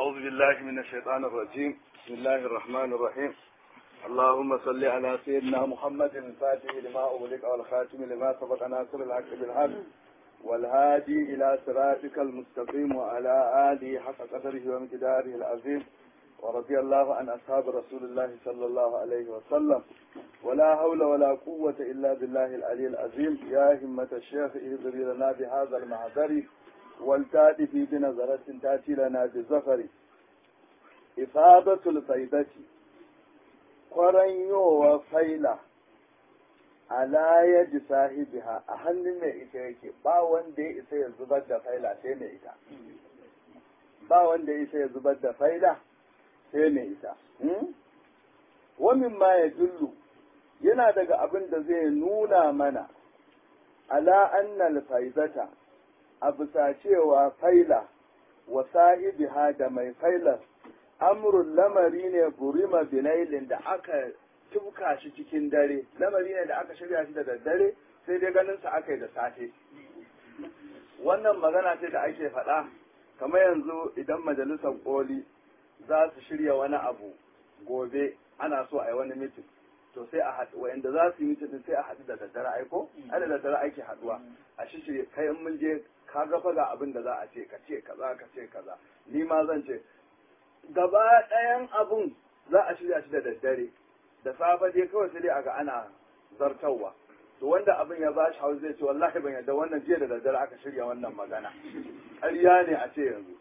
أعوذ بالله من الشيطان الرجيم بسم الله الرحمن الرحيم اللهم صل على سيدنا محمد الفاتح لما أغلق والخاتم لما سبق ناصر الحق بالحق والهادي إلى صراطك المستقيم وعلى آله حق قدره ومقداره العظيم ورضي الله عن أصحاب رسول الله صلى الله عليه وسلم ولا حول ولا قوة إلا بالله العلي العظيم يا همة الشيخ اهضري لنا بهذا المعذر والتأتي في بنظرة تأتي لنا بالزفر إفادة الفيدة قرنيو وفيلة ala yadi sahibiha a hannun mai ita yake ba wanda ya isa ya zubar da faila sai mai ita ba wanda ya isa ya zubar da faila sai mai ita wamin ma ya jullu yana daga abin da zai nuna mana ala annal faizata a bisa cewa faila wa sahibiha da mai failar amrun lamari ne burima binailin da aka tubka shi cikin dare lamari ne da aka shirya shi da daddare sai dai ganin sa aka yi da safe wannan magana ce da ake faɗa kamar yanzu idan majalisar koli za su shirya wani abu gobe ana so a yi wani mitin to sai a haɗu wa'anda za su yi mitin sai a haɗu da daddare aiko ai da daddare ake haɗuwa a shi shirya kai in mun je ka ga fa ga abin da za a ce ka ce kaza ka ce kaza ni ma zan ce gaba ɗayan abun za a shirya shi da daddare da safe dai kawai sai dai aga ana zartarwa to wanda abin ya bashi hausa zai ce wallahi ban yadda wannan jiya da daddare aka shirya wannan magana ƙarya ne a ce yanzu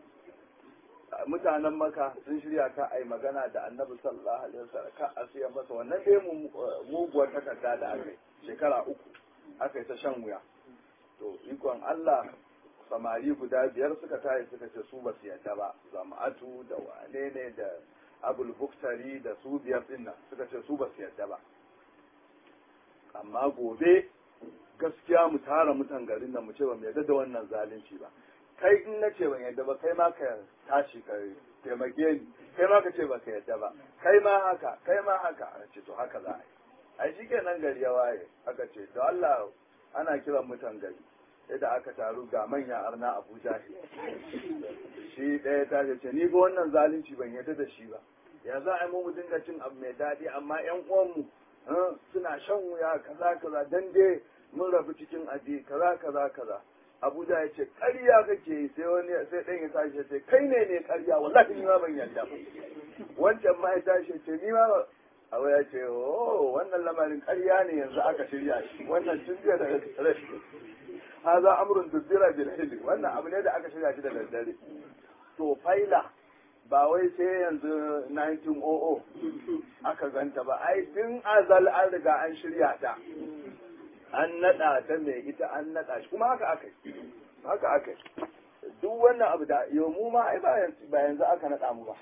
mutanen maka sun shirya ka a yi magana da annabi sallallahu alaihi wasallam ka a siya masa wannan dai muguwar takarda da aka yi shekara uku aka yi ta shan wuya to ikon Allah samari guda biyar suka tayi suka ce su ba su yadda ba zama'atu da wane ne da abul buktari da su biyar din nan suka ce su ba su yadda ba amma gobe gaskiya mu tara mutan garin nan mu ce ba mu yadda da wannan zalunci ba kai in na ce ban yadda ba kai ma ka tashi ka taimake ni kai ma ka ce ba ka yadda ba kai ma haka kai ma haka a ce to haka za a yi ai shi kenan gari ya waye aka ce to Allah ana kiran mutan gari da aka taru ga manya arna Abuja shi ɗaya ta ce ni ba wannan zalunci ban yadda da shi ba ya za a yi mu dinga cin abu mai daɗi amma ƴan uwanmu suna shan wuya kaza kaza dan dai mun rabu cikin aji kaza kaza kaza Abuja ya ce ƙarya kake sai wani sai ɗan ya tashi ya ce kai ne ne ƙarya wallahi ni ma ban yarda ba wancan ma ya tashi ya ce ni ma Abu ya ce oh wannan lamarin ƙarya ne yanzu aka shirya shi wannan tun da rashi haza amrun dubbira bil hilli wannan abu ne da aka shirya shi da daddare to faila ba wai sai yanzu 1900 aka ganta ba ai tun azal an riga an shirya ta an nada ta mai ita an nada shi kuma haka aka haka aka duk wannan abu da yau mu ma ai ba yanzu aka nada mu ba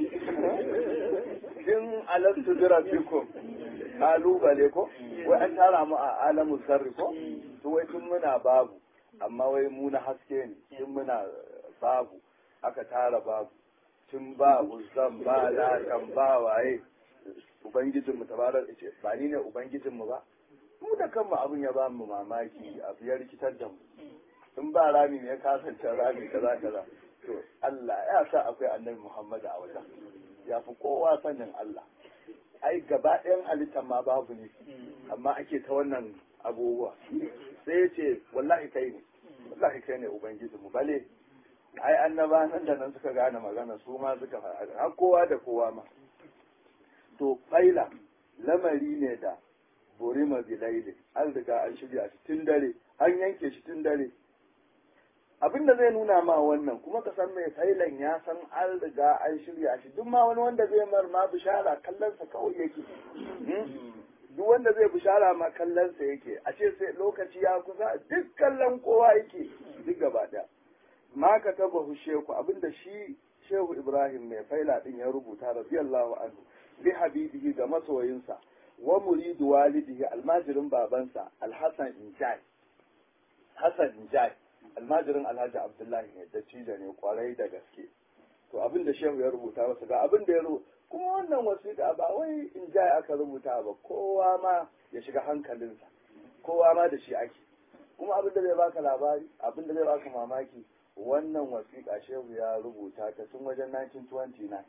tun alastu jira fikum kalubale ko wai an tara mu a alamu sarri ko to wai tun muna babu amma wai mu na haske ne tun muna babu aka tara babu tun ba uzan ba lakan ba waye ubangijin mu tabarar ce ba ni ne ubangijin mu ba mu da kanmu abin ya ba mu mamaki abu ya rikitar da mu in ba rami ne ya kasance rami kaza kaza to Allah ya sa akwai annabi Muhammad a wajen ya fi kowa sanin Allah ai gaba ɗayan halittar ma babu ne amma ake ta wannan abubuwa sai ya ce wallahi kai ne wallahi kai ne ubangiji mu bale ai annaba nan da nan suka gane magana su ma suka faɗa har kowa da kowa ma to faila lamari ne da burima bilaili an riga an shirya shi tun dare an yanke shi tun dare abin da zai nuna ma wannan kuma ka san mai failan ya san an riga an shirya shi duk ma wani wanda zai mar ma bishara kallonsa kawai yake duk wanda zai bishara ma kallonsa yake a ce sai lokaci ya kusa duk kallon kowa yake duk gaba daya ma ka taba sheku abinda shi shehu ibrahim mai faila din ya rubuta radiyallahu anhu bi habibihi ga masoyinsa wa muridu walidihi almajirin babansa alhassan injai hassan injai almajirin alhaji abdullahi ne da cija ne kwarai da gaske to abin da shehu ya rubuta wasu ga abin da ya rubuta kuma wannan wasiƙa ba wai in ja aka rubuta ba kowa ma ya shiga hankalinsa kowa ma da shi ake kuma abin da zai baka labari abin da zai baka mamaki wannan wasiƙa shehu ya rubuta ta tun wajen 1929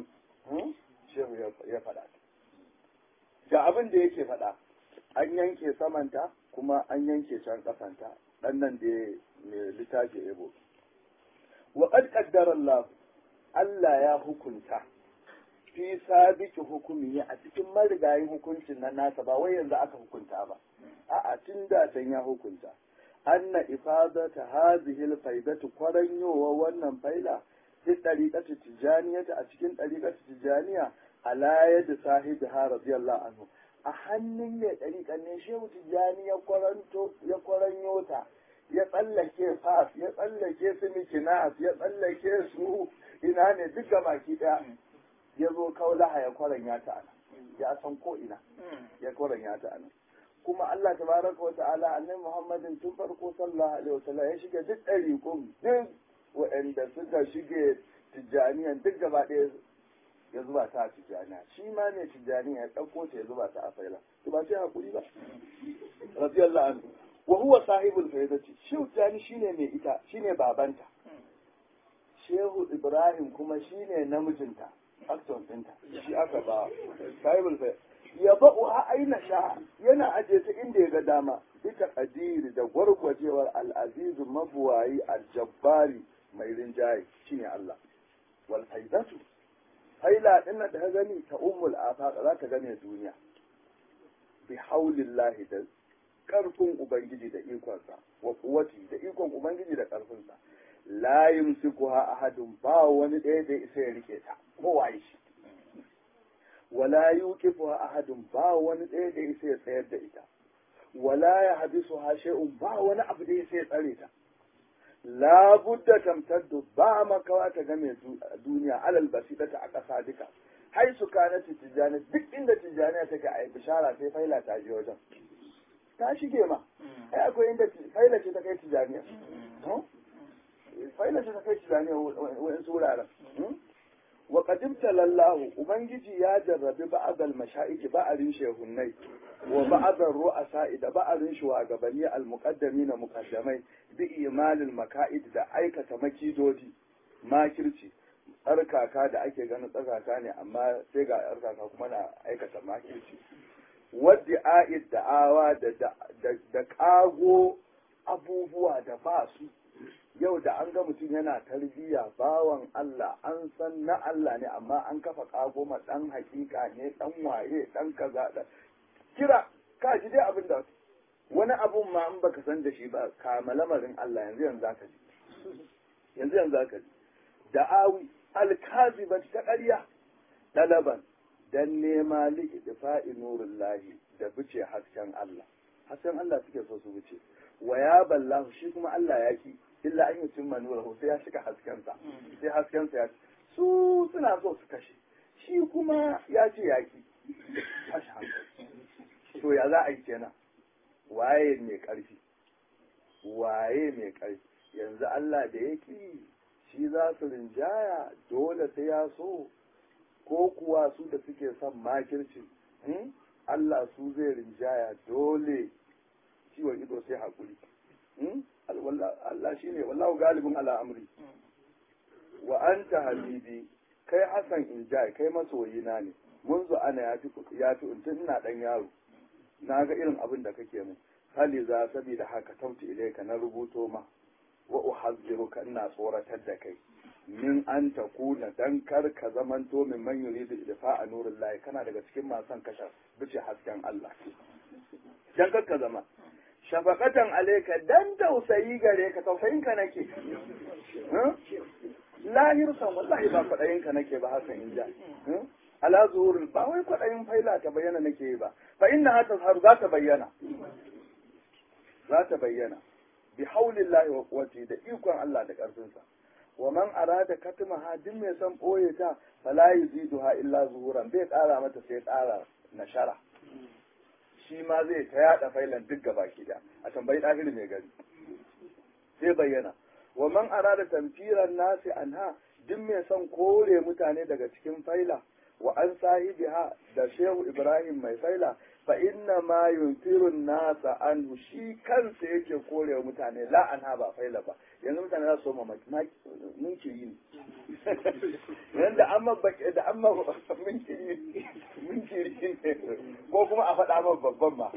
shehu ya faɗa ta ga abin da yake faɗa an yanke samanta kuma an yanke can ƙasanta ɗan nan da mai littafi ebo wa qad qaddara Allah Allah ya hukunta fi sabiki hukumi a cikin marigayin hukuncin nan nasa ba wai yanzu aka hukunta ba a'a tun da can ya hukunta anna ifadata hadhihi alfaidatu kwaranyowa wannan faila fi tariqati tijaniyata a cikin tariqati tijaniya ala yadi sahibiha radiyallahu anhu a hannun mai tariqan ne shehu tijani ya kwaranto ya kwaranyo ta ya tsallake fas ya tsallake su mikinas ya tsallake su ina ne duk baki daya ya zo kaulaha ya kwaranya ta ana ya san ko ina ya kwaranya ta ana kuma Allah tabaraka wa ta'ala annabi Muhammadin tun farko sallallahu alaihi wasallam ya shige duk ɗariƙun duk waɗanda suka shige tijjaniyan duk gaba ɗaya ya zuba ta a tijjaniya shi ma ne tijjaniya ya ɗauko ta ya zuba ta a faila to ba sai hakuri ba radiyallahu anhu wa huwa sahibul faidati shehu tijjani shine mai ita shine babanta shehu ibrahim kuma shine namijinta akton ɗinta shi aka ba sahibul faidati ya ba'u ha aina sha yana aje ta inda ya ga dama bisa kadiri da gwargwajewar al'azizu mabuwayi aljabbari mai rinjaye shine Allah wal faidatu faila din da ka gani ta ummul afaq za ka gane duniya bi haulillahi da karfin ubangiji da ikonsa wa kuwati da ikon ubangiji da karfinsa la yumsikuha ahadun ba wani ɗaya da isa ya rike ta kowa shi wala yuqifuha ahadun ba wani ɗaya da yake ya tsayar da ita wala ya hadisu ha shay'un ba wani abu da yake ya tsare ta la budda tamtaddu ba makawa ta game duniya alal basitata a ƙasa duka hai su kana tijjani duk inda tijjani take a bishara sai faila ta je wajen ta shige ma ai akwai inda faila ce ta kai tijjani faila ce ta kai tijjani wa'in wuraren wa qadimta lallahu ubangiji ya jarrabi ba'dal mashaiki ba'arin shehunnai wa ba'dal ru'asa da ba'arin shugabanni al muqaddamin muqaddamai bi imalil maka'id da aikata makidodi makirci tsarkaka da ake ganin tsarkaka ne amma sai ga tsarkaka kuma na aikata makirci wadda a'id da'awa da da kago abubuwa da ba su yau da an ga mutum yana tarbiyya bawan Allah an san na Allah ne amma an kafa kago ma dan hakika ne dan waye dan kaza da kira ka ji dai abin da wani abun ma in baka san da shi ba kama lamarin Allah yanzu yanzu zaka ji yanzu yanzu zaka ji da'awi alkaziba ta ƙarya dalaban dan nema li idfa'i nurullahi da bice hasken Allah hasken Allah suke so su wuce wa ya ballahu shi kuma Allah ya ki illa an yutim manurahu sai ya shiga haskensa sai haskensa ya su suna so su kashe shi kuma ya ce ya ki tashi hankali to ya za a yi kenan waye mai karfi waye mai karfi yanzu Allah da ya ki shi za su rinjaya dole sai ya so ko kuwa su da suke son makirci Allah su zai rinjaya dole ciwon ido sai haƙuri Allah shi ne wallahu galibin ala amri wa anta habibi kai Hassan injai kai masoyina ne munzu ana ya fi ya fi tun ina dan yaro na ga irin abin da kake min hali za saboda haka tauti ilaika na rubuto ma wa uhazziruka ina tsoratar da kai min an takuna dan kar ka zamanto min man yuridu idfa'a nurullahi kana daga cikin masu kashe bice hasken Allah dan kar ka zama shafaqatan alayka dan tausayi gare ka tausayin ka nake lahir san wallahi ba kwadayin ka nake ba hakan inja ala zuhur ba wai kwadayin faila ta bayyana nake ba fa inna hata har za ta bayyana za ta bayyana bi haulillahi wa quwwati da ikon Allah da karfinsa wa man arada katmaha duk mai son boye ta fala yuziduha illa zuhuran bai kara mata sai kara nashara shi ma zai ta yada failan duk gaba da a tambayi ɗahiri mai gari sai bayyana wa man arada tamfiran nasi anha duk mai son kore mutane daga cikin faila wa an sahibiha da shehu ibrahim mai faila fa inna ma yunfiru nasa anhu shi kansa yake korewa mutane la anha ba faila ba yanzu mutane za su soma munkiri ne yanzu da amma da amma munkiri munkiri ne ko kuma a faɗa ma babban ma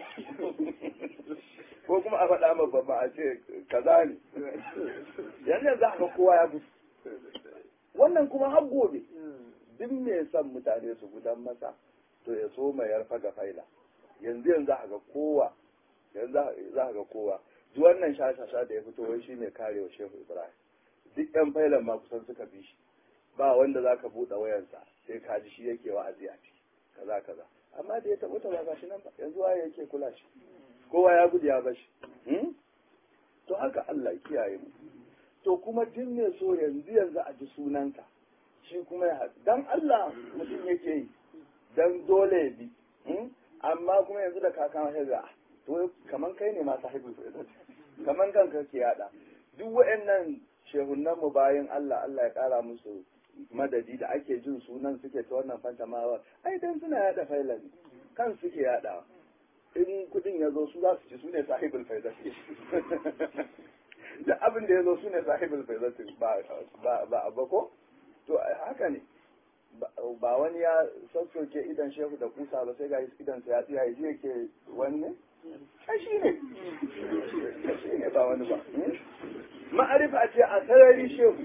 ko kuma a faɗa ma babban a ce kaza ne yanzu za ga kowa ya gudu wannan kuma har gobe duk mai son mutane su gudan masa to ya so mai yarfa ga faila yanzu yanzu za ga kowa yanzu za ga kowa duk wannan shashasha da ya fito wai shi ne kare wa shehu ibrahim duk yan failan ma kusan suka bi shi ba wanda za ka buɗe wayansa sai ka ji shi yake wa'azi a ciki kaza kaza amma da ya taɓa ta ba shi nan ba yanzu waye yake kula shi kowa ya gudu ya bashi to haka Allah ya kiyaye mu to kuma duk ne so yanzu yanzu a ji sunanka shi kuma ya dan Allah mutum yake yi dan dole ya bi amma kuma yanzu da kakan haiza to kaman kai ne ma sahibul faizat kaman kanka ke yada duk waɗannan shehunan mu bayan Allah Allah ya kara musu madadi da ake jin sunan suke ta wannan fantamawa ai dan suna yada failan kan suke yada in kudin ya zo su za su ci su ne sahibul faizat da abin da ya zo su ne sahibul faizat ba ba ba ko to haka ne ba wani ya sassoke idan shehu da kusa ba sai ga idan sa ya tsaya ya yake wani ne ai shi ne shi ne ba wani ba ma'arifa ce a sarari shehu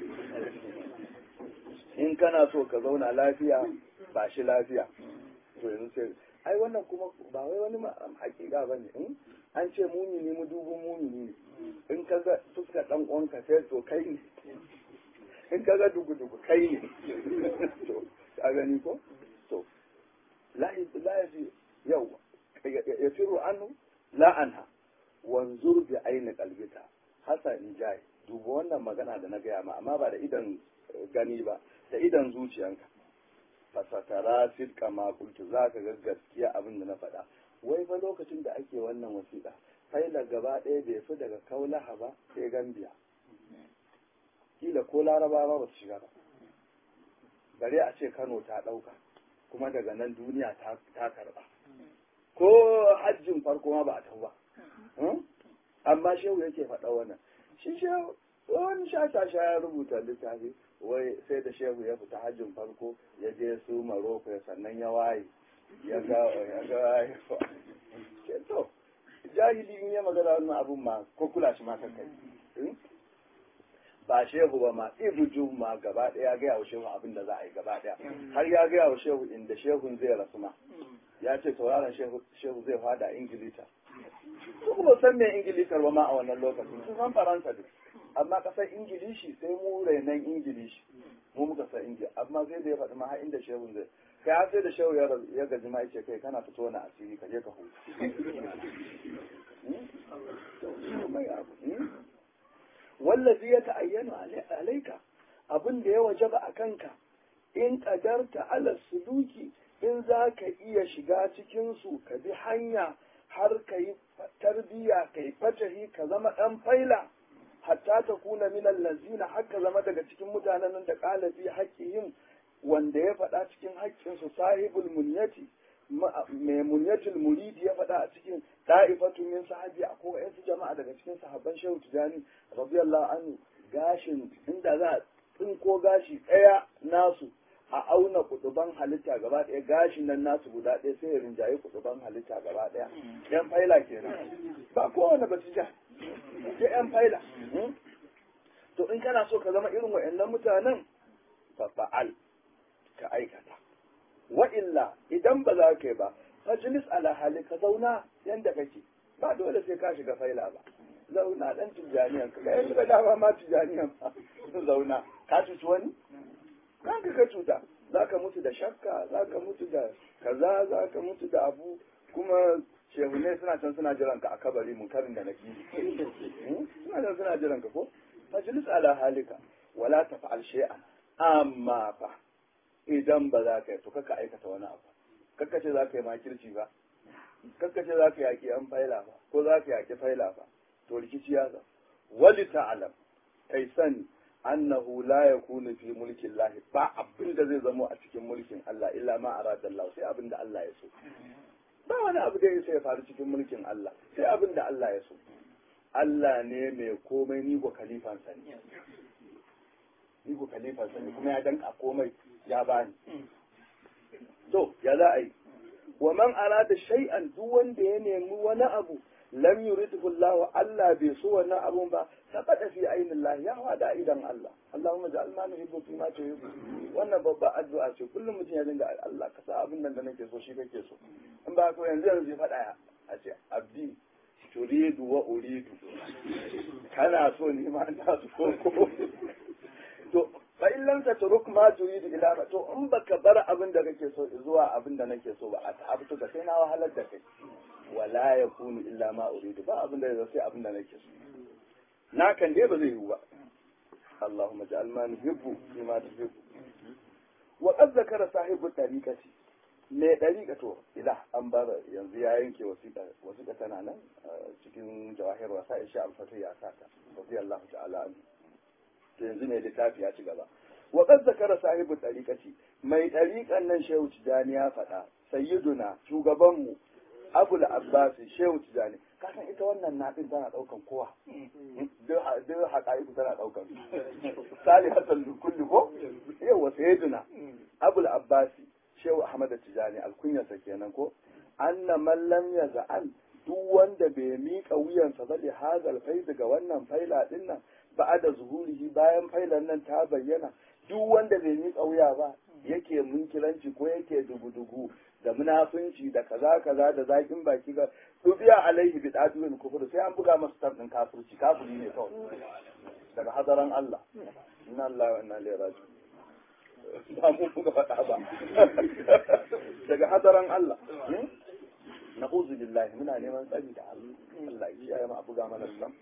in kana so ka zauna lafiya ba shi lafiya to yanzu sai ai wannan kuma ba wai wani hakika ba ne an ce mumini mu dubun mumini ne in ka ga fuska dan uwanka sai to kai ne in ka ga dugu-dugu kai ne to ka gani ko to la yaji yau ya firu anu la anha wanzur bi aini qalbika hasa in jai duba wannan magana da na gaya ma amma ba da idan gani ba da idan zuciyanka fasatara sidka ma kultu zaka ga gaskiya abin da na faɗa wai fa lokacin da ake wannan wasiƙa faila gaba ɗaya bai fi daga kaulaha ba sai gambiya kila ko larabawa ba su shiga ba bare a ce kano ta ɗauka kuma daga nan duniya ta karɓa ko hajjin farko ma ba a tau ba amma shehu yake faɗa wannan shi shehu wani shata sha ya rubuta littafi wai sai da shehu ya fita hajjin farko ya je su maroko ya sannan ya waye ya ga ya ga ke to jahili in ya magana wannan abun ma ko kula shi ma kankai ba shehu ba ma ibuju ma gaba ɗaya ya gaya wa shehu abin da za a yi gaba ɗaya har ya gaya wa shehu inda shehun zai rasu ma ya ce sauraron shehu zai fada ingilita su kuma san me ingilitar ba ma a wannan lokacin sun san faransa duk amma kasar ingilishi sai mu renan ingilishi mu muka san ingilishi amma sai da ya faɗi ma har inda shehun zai kai har sai da shehu ya gaji ma yace kai kana fito na asiri ka je ka huta wallazi ya ta'ayyanu alaika abin da ya wajaba a kanka in kadarta ala suluki in za ka iya shiga cikinsu ka bi hanya har ka yi tarbiya ka yi fatahi ka zama ɗan faila hatta ta kuna minan lazina har ka zama daga cikin mutanen da ƙalabi haƙƙihim wanda ya faɗa cikin haƙƙinsu sahibul munyati mai munyatul muridi ya faɗa a cikin da'ifatu min sahabi a ko yansu jama'a daga cikin sahabban shehu tijani radiyallahu anhu gashin inda za a tsinko gashi ɗaya nasu a auna kuduban halitta gaba ɗaya gashin nan nasu guda ɗaya sai ya rinjaye kuduban halitta gaba ɗaya yan faila kenan ba kowane ba ja sai yan faila to in kana so ka zama irin wa'annan mutanen fa fa'al ka aikata wa illa idan ba za ka yi ba majlis ala hali ka zauna yanda kake ba dole sai ka shiga faila ba zauna dan tijaniyan ka ga yanzu da dama ma tijaniyan ba zauna ka cuci wani kan ka ka cuta za ka mutu da shakka za ka mutu da kaza za ka mutu da abu kuma shehune suna can suna jiran ka a kabari mun karin da nake suna can suna jiran ka ko majlis ala halika wala tafa'al shay'an amma fa idan ba za ka yi to kaka aikata wani abu kaka ce za ka yi makirci ba kaka ce za ka yaƙi an faila ba ko za ka yaƙi faila ba to rikici ya zama wali ta'alam kai sani annahu la yakunu fi mulki Allah ba abin da zai zamo a cikin mulkin Allah illa ma arada Allah sai abin da Allah ya so ba wani abu da ya faru cikin mulkin Allah sai abin da Allah ya so Allah ne mai komai ni ko khalifan sani ni ko khalifan sani kuma ya danka komai ya bani to ya za a yi wa man arada shay'an duk wanda ya nemi wani abu lam yuridhu Allah Allah bai so wannan abun ba sabata fi ainin Allah ya wada idan Allah Allahumma ja'al ma nuhibbu fi ma tuhibbu wannan babba addu'a ce kullum mutum ya dinga Allah ka sa abin nan da nake so shi kake so in ba ko yanzu yanzu ya faɗa a ce abdi turidu wa uridu kana so ni ma ina so ko to fa in lam tatruk ma turidu ila ma to in baka bar abin da kake so zuwa abin da nake so ba a ta'abtu ka sai na wahalar da kai wala yakunu illa ma uridu ba abin da zai sai abin da nake so na kan dai ba zai yiwu ba Allahumma ja'al ma nuhibbu bima tuhibbu wa qad zakara sahibu tariqati me dariqa to ila an bar yanzu ya yanke wasiƙa wasiƙa tana nan cikin jawahir wasa insha al-fatih ya saka radiyallahu ta'ala anhu to yanzu ne littafi ya ci gaba wa qad zakara sahibu tariqati mai tariqan nan shehu tijani ya faɗa sayyiduna shugabanmu abul abbas shehu tijani kasan ita wannan naɗin tana ɗaukan kowa duk haƙa'iku tana ɗaukan sali hasan kulli ko yawa sayyiduna abul abbas shehu ahmad tijani alkunyarsa kenan ko anna man lam yaz'an duk wanda bai miƙa wuyansa ba li hazal faid ga wannan faila din nan ba da zuhurihi bayan failan nan ta bayyana duk wanda bai miƙa wuya ba yake munkiranci ko yake dugu-dugu da munafunci da kaza kaza da zakin baki ga dubiya alaihi bi dadun kufur sai an buga masa tabin kafirci kafiri ne kawai daga hadaran Allah inna Allah wa inna ilaihi raji'un ba mu buga fada ba daga hadaran Allah na'udhu billahi muna neman tsari da Allah Allah ya kiyaye mu a buga mana sam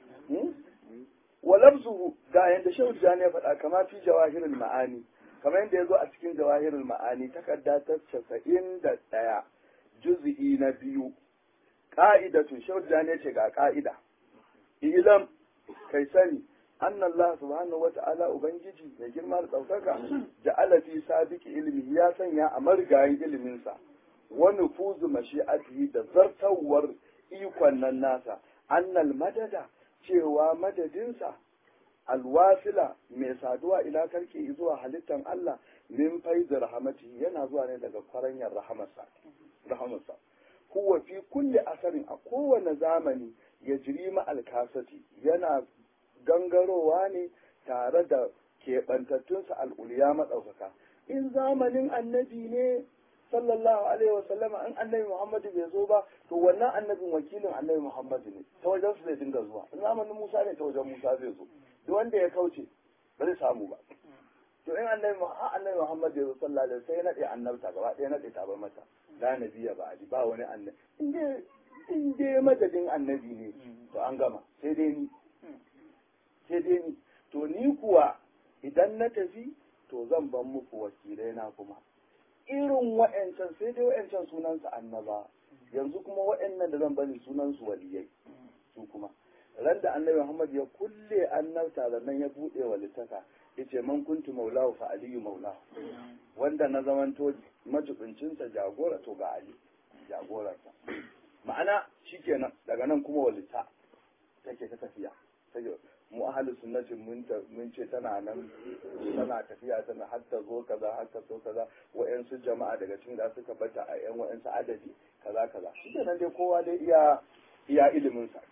wa lafzuhu ga yanda shehu jani ya faɗa kama fi jawahirul ma'ani kamar yadda ya zo a cikin jawahirul ma'ani takarda ta casa'in da ɗaya juzi'i na biyu ƙa'idatu shehu jani ce ga ƙa'ida ilam kai sani anna Allah subhanahu wata'ala ubangiji mai girma da ɗaukaka ja'ala fi sabiki ilmi ya sanya a marigayin iliminsa wa nufuzu mashi'atihi da zartawar ikon nan nasa annal madada cewa madadinsa alwasila mai saduwa ila karke zuwa halittan Allah min faizu rahamati yana zuwa ne daga kwaranyar rahamarsa rahamarsa huwa fi kulli asarin a kowane zamani ya jiri ma alkasati yana gangarowa ne tare da keɓantattunsa al'uliya maɗaukaka in zamanin annabi ne sallallahu alaihi wa sallama in annabi Muhammadu bai zo ba to wannan annabin wakilin annabi Muhammadu ne ta wajen su zai dinga zuwa in zamanin Musa ne ta wajen Musa zai zo duk wanda ya kauce ba zai samu ba to in annabi ha annabi Muhammad ya zo sallallahu alaihi sai ya nade annabta gaba ɗaya nade ta bar mata la nabiya ba ali ba wani annabi in dai in dai madadin annabi ne to an gama sai dai ni sai dai ni to ni kuwa idan na tafi to zan ban muku wakilai na kuma irin wa'ancan sai dai wa'ancan sunansu annaba yanzu kuma wa'annan da zan bani sunansu waliyai su kuma ran da annabi Muhammad ya kulle annabta da nan ya bude wa littaka yace man kuntu maulahu fa aliyu maulahu wanda na zamanto majibincinsa jagora to ga ali jagorarsa ma'ana shikenan daga nan kuma walita take ta tafiya mu ahalin sunnatin mun ce tana nan tana tafiya tana har ta zo kaza har ta zo kaza wa'yansu jama'a daga cikin da suka bata a yan wa'yansu adadi kaza kaza shi nan dai kowa dai iya iya ilimin sa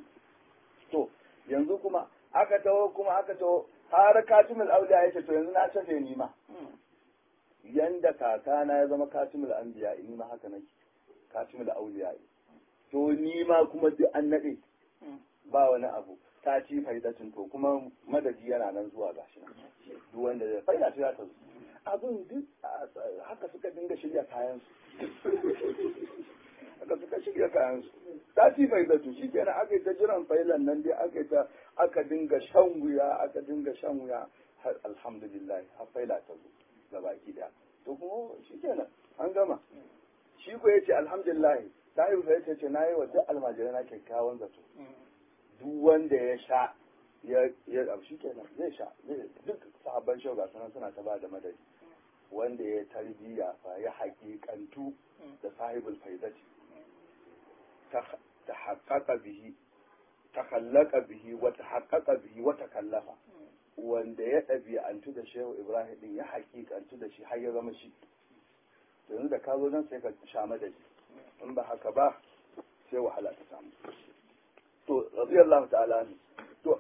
to yanzu kuma aka taho kuma aka taho har katimul auliya yace to yanzu na tafe ni ma yanda kakana ya zama katimul anbiya ni ma haka nake katimul auliya to ni ma kuma duk an nade ba wani abu ta ci faidatin to kuma madadi yana nan zuwa gashi nan duk wanda zai faida ta ta zo abin duk haka suka dinga shirya kayan su haka suka shirya kayan su ta ci faidatu shi kenan aka yi ta jiran failan nan dai aka yi ta aka dinga shan wuya aka dinga shan wuya har alhamdulillah har faila ta zo ga baki daya to kuma shi kenan an gama shi ko yace alhamdulillah ta yi fa yace na yi wa duk almajirai na kyakkyawan zato duk wanda ya sha ya ya abu shi kenan zai sha zai- duk sahabban shau ga sunan suna ta ba da madadi wanda ya tarbiyya fa ya haƙiƙantu da sahibul faidati ta haƙaƙa bihi ta hallaka bihi wata haƙaƙa bihi wata kallafa wanda ya ɗabi'antu da shehu ibrahim din ya haƙiƙantu da shi har ya zama shi yanzu da ka zo nan sai ka sha madadi in ba haka ba sai wahala ta samu to radiyallahu ta'ala anhu to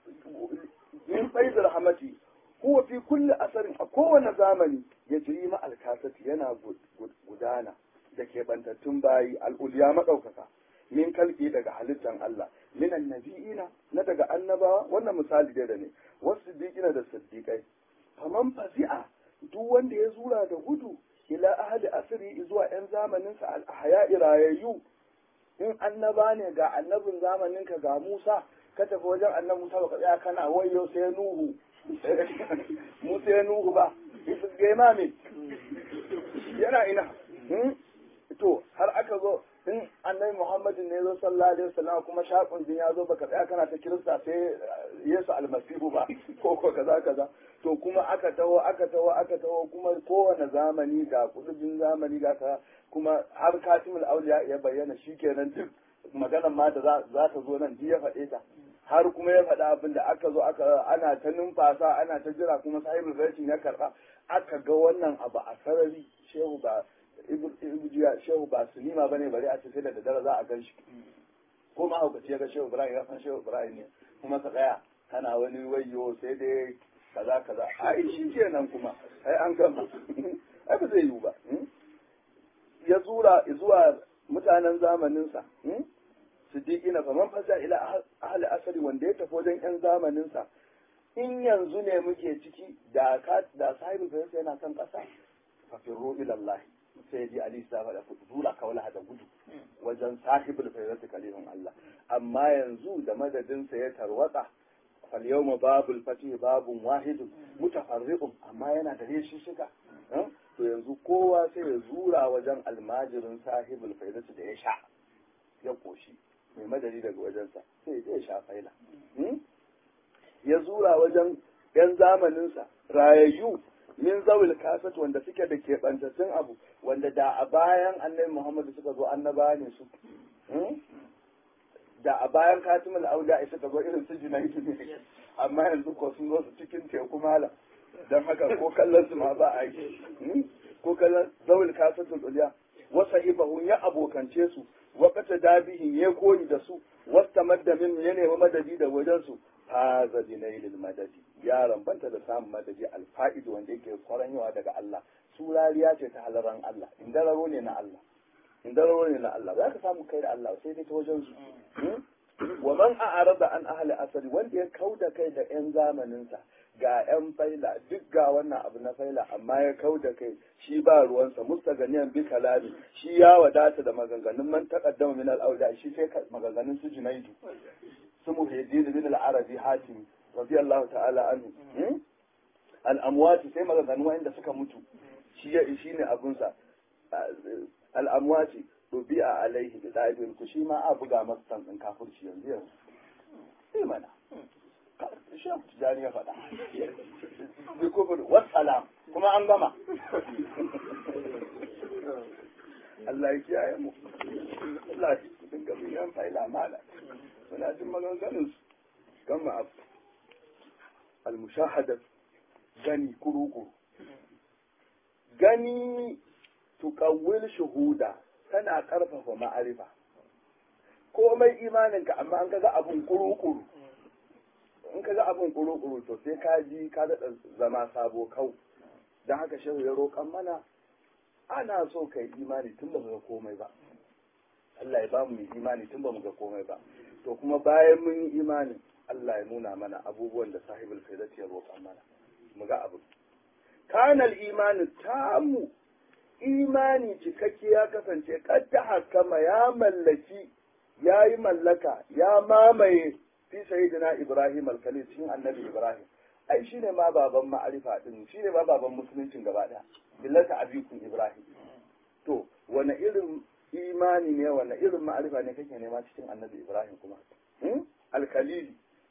min faizul rahmati huwa fi kulli asarin a kowane zamani ya jiri ma alkasati yana gudana da ke bantattun bayi al'uliya maɗaukaka min kalki daga halittan Allah min annabi'ina na daga annabawa wannan misali dai da ne wasu siddiqina da siddiqai faman fazi'a duk wanda ya zura da gudu ila ahli asri zuwa yan zamanin sa al ahya'i rayayyu in annaba ne ga annabin zamanin ka ga Musa ka tafi wajen annabi Musa baka tsaya kana wayo sai Nuhu mu sai Nuhu ba isa ga imami yana ina to har aka zo in annabi Muhammadin ne zo sallallahu alaihi wasallam kuma shakun din ya zo baka tsaya kana ta kirista sai Yesu almasihu ba ko ko kaza kaza to kuma aka taho aka taho aka taho kuma kowane zamani ga kudin zamani ga ka kuma har katimul auliya ya bayyana shikenan duk maganar ma da za ta zo nan ji ya faɗe ta har kuma ya faɗa abin da aka zo aka ana ta numfasa ana ta jira kuma sahibul baitin ya karɓa aka ga wannan abu a sarari shehu ba ibijiya shehu ba sunima bane bare a ce sai da daddare za a gan shi ko ma haukaci ya ga shehu ibrahim ya san shehu ibrahim ne kuma ka tsaya kana wani wayo sai dai kaza kaza ai shi kenan kuma ai an gama ai ba zai yiwu ba ya zura zuwa mutanen zamaninsa siddiqina faman fasa ila ahli asali wanda ya tafi wajen yan zamaninsa in yanzu ne muke ciki da ka da sahibi sai yana kan kasa fa firru ila Allah sai ji Ali sa faɗa zura kawla da gudu wajen sahibul fayyati kalimun Allah amma yanzu da madadin sa ya tarwatsa fal yawma babul fatih babun wahidun mutafarriqun amma yana da reshi shiga to yanzu kowa sai ya zura wajen almajirin sahibul fayyati da ya sha ya koshi mai madadi daga wajensa sai ya sha faila ya zura wajen yan zamaninsa rayayyu min zawil kasat wanda suke da keɓantattun abu wanda da a bayan annabi muhammadu suka zo annaba ne su da a bayan katimul auda suka zo irin su junaidu ne amma yanzu ko sun zo su cikin teku mala don haka ko kallon su ma ba a yi ko kallon zawil kasatul uliya wasa ibahun ya abokance su wakata dabihin ya koyi da su wasta madda min ya nemi madadi da wajen su haza binailil madadi ya rambanta da samun madadi alfa'id wanda yake kwaranyawa daga Allah su rariya ce ta halaran Allah indararo ne na Allah indararo ne na Allah za ka samu kai da Allah sai dai ta wajen su wa man a'arada an ahli asali wanda ya kauda kai da yan zamaninsa ga yan faila duk ga wannan abu na faila amma ya kauda kai shi ba ruwansa mustaganiyan bi kalami shi ya wadata da maganganun man taqaddama min al-awda shi sai maganganun su junaidu su muhaddin bin al-arabi hatim radiyallahu ta'ala anhu al-amwati sai maganganun wanda suka mutu shi ya shi ne abunsa al-amwati rubi'a alaihi bi da'ibin ku shi ma a buga masa san din kafirci yanzu yanzu sai mana shan tijani ya faɗa bi kufur wassalam kuma an gama Allah ya kiyaye mu Allah ya dinga bin yan faila mala suna jin maganganun su gama abu al-mushahada gani kuruku gani tuqawwil shuhuda tana karfafa ma'arifa komai imaninka amma an kaga abun kuru-kuru in kaga abun kuru-kuru to sai ka ji ka daɗa zama sabo kau don haka shehu ya roƙan mana ana so ka yi imani tun ba ga komai ba Allah ya ba mu yi imani tun ba mu ga komai ba to kuma bayan mun yi imani Allah ya nuna mana abubuwan da sahibul faidati ya roƙan mana mu ga abu kanal imani tamu imani cikakke ya kasance kadda hakama ya mallaki ya yi mallaka ya mamaye fi sayyidina Ibrahim al-Khalil cikin annabi Ibrahim ai shine ma baban ma'arifa din shine ma baban musuluncin gaba daya billata abikum Ibrahim to wani irin imani ne wani irin ma'arifa ne kake nema cikin annabi Ibrahim kuma al-Khalil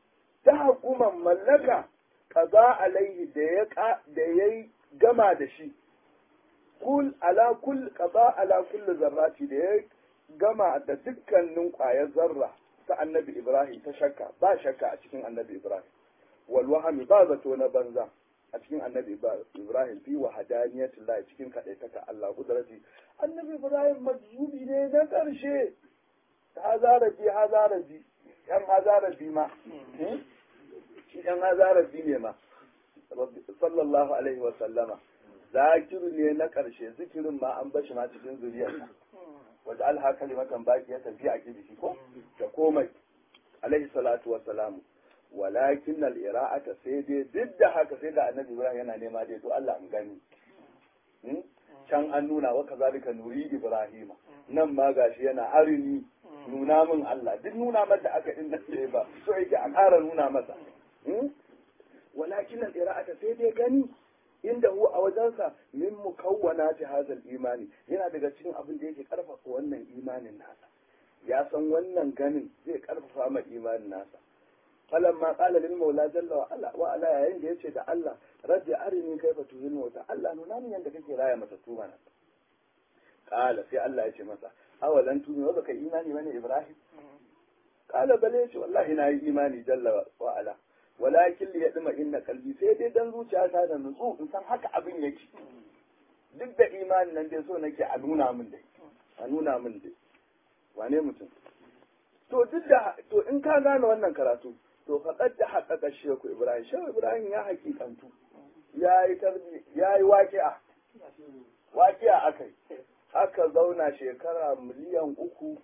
ta hukuman mallaka kaza alaihi da ya da ya gama da shi kul ala kul kaza ala kulli zarrati da ya gama da dukkanin ƙwayar zarra ta annabi Ibrahim ta shakka ba shakka a cikin annabi Ibrahim wal wahami ba zato na banza a cikin annabi Ibrahim fi wa hadaniyatullah cikin kadaitaka Allah kudrati annabi Ibrahim majzubi ne na karshe hazarabi hazarabi yan hazarabi ma shi yan hazarabi ne ma sallallahu alaihi wa sallama zakiru ne na karshe zikirin ma an bashi ma cikin zuriyarsa wata alha kalimatan baki ya tafi a kibisi ko da komai alaihi salatu wa salamu walakin al-ira'ata sai dai duk da haka sai da annabi ibrahim yana nema dai to Allah in gani can an nuna wa kazalika nuri ibrahima nan ma gashi yana arini nuna min Allah duk nuna masa aka din nan sai ba so yake a ƙara nuna masa walakin al-ira'ata sai dai gani inda hu a wajensa min mukawwana ta hazal imani yana daga cikin abin da yake karfafa wannan imanin nasa ya san wannan ganin zai karfafa ma imanin nasa falan ma qala lil maula jalla wa ala wa ala yayin da yace da Allah rabbi arini kaifa tuhil mauta Allah nuna min yanda kake raya mata tuma na qala sai Allah yace masa awalan tumi wa baka imani bane Ibrahim qala bale yace wallahi na yi imani jalla wa ala walakin li yadma inna qalbi sai dai dan zuciyata da nutsu in san haka abin yake duk da imanin nan dai so nake a nuna min dai a nuna min dai wane mutum to duk da to in ka gane wannan karatu to faqad da haqqaqa shehu ibrahim shehu ibrahim ya hakikantu ya yi tarbi ya yi waqi'a waqi'a akai aka zauna shekara miliyan uku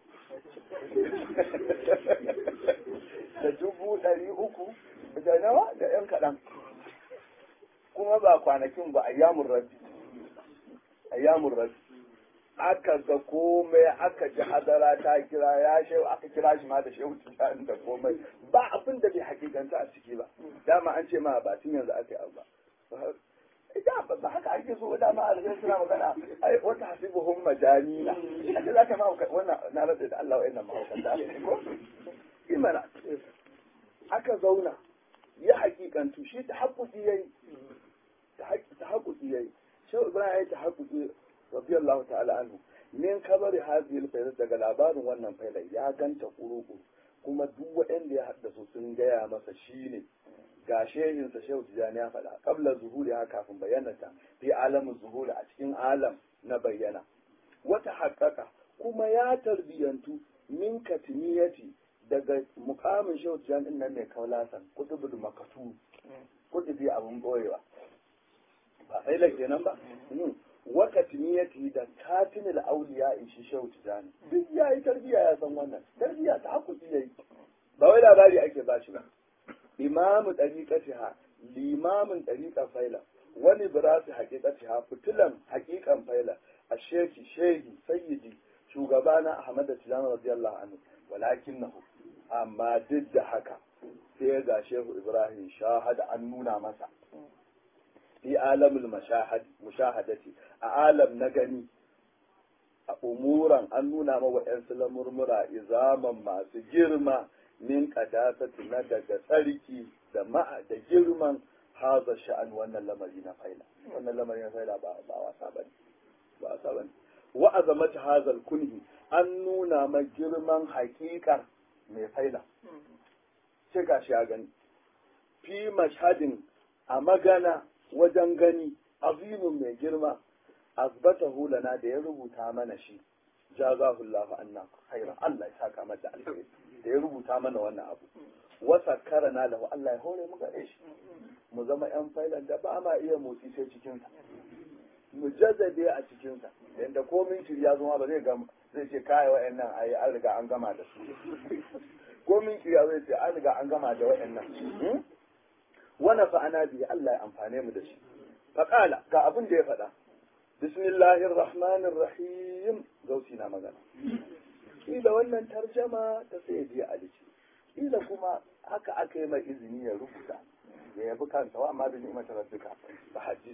da dubu ɗari uku da nawa da ‘yan kaɗan kuma ba kwanakin ba ayyamun rabbi ayyamun rabbi aka ga komai aka ji hadara ta kira ya shehu aka kira shi ma da shehu tijani da komai ba abin da bai hakikanta a ciki ba dama an ce ma ba tun yanzu aka yi abu ba ita ba haka ake so dama a rikin suna magana ai wata hasibuhum majanina a ce za ka ma wannan na rada da Allah wa'annan mahaukanta ko imana aka zauna ya hakikantu shi ta haƙuƙi ya yi ta haƙuƙi ya yi shi ibrahim ya yi ta haƙuƙi radiyallahu ta'ala anhu min kabari hazil fayyar daga labarin wannan fayyar ya ganta ƙuruƙu kuma duk waɗanda ya haddasa sun gaya masa shi ne ga shehinsa shehu tijani ya faɗa kabla zuhuri ha kafin bayyanata fi alamin zuhuri a cikin alam na bayyana wata haƙaƙa kuma ya tarbiyantu min katimiyati daga mukamin shehu tijan din nan mai kaulasan kutubul makatu kutubi abun boyewa ba sai la kenan ba wa katimiyati da katimil auliya in shi shehu tijan duk yayi tarbiya ya san wannan tarbiya ta hakuki yayi ba wai labari ake ba shi ba imamu dariqatiha limamin dariqa faila wani birasi haqiqatiha fitilan haqiqan faila a sheki shehi sayyidi shugabana ahmad tijan radiyallahu anhu walakinahu amma duk da haka sai ga shehu ibrahim shahada an nuna masa fi alamul mushahadati a alam na gani a umuran an nuna ma wa'yansu lamurmura izaman masu girma min kadasati na daga tsarki da ma'a da girman haza sha'an wannan lamari na faila wannan lamari na faila ba wasa bane ba wasa bane wa azamata hazal kunhi an nuna ma girman haƙiƙar mai faila sai ga shi ya gani fi mashhadin a magana wajen gani azimin mai girma azbatahu lana da ya rubuta mana shi jazahullahu anna khaira Allah ya saka mata alheri da ya rubuta mana wannan abu wasa karana lahu Allah ya hore mu gare shi mu zama yan failan da ba ma iya motsi sai cikin sa mu jazzabe a cikin sa yanda komin ya zama ba zai gama zai ce kai wa'annan ai an riga an gama da su komin kiriya zai ce an riga an gama da wa'annan wana fa'ana biyu Allah ya amfane mu da shi faƙala ga abin da ya faɗa bismillahir rahmanir rahim gausi na magana kila wannan tarjama ta sai biya alici kila kuma haka aka yi mai izini ya rubuta ya yabi kansa wa amma da ni'imar rabbika fa hadis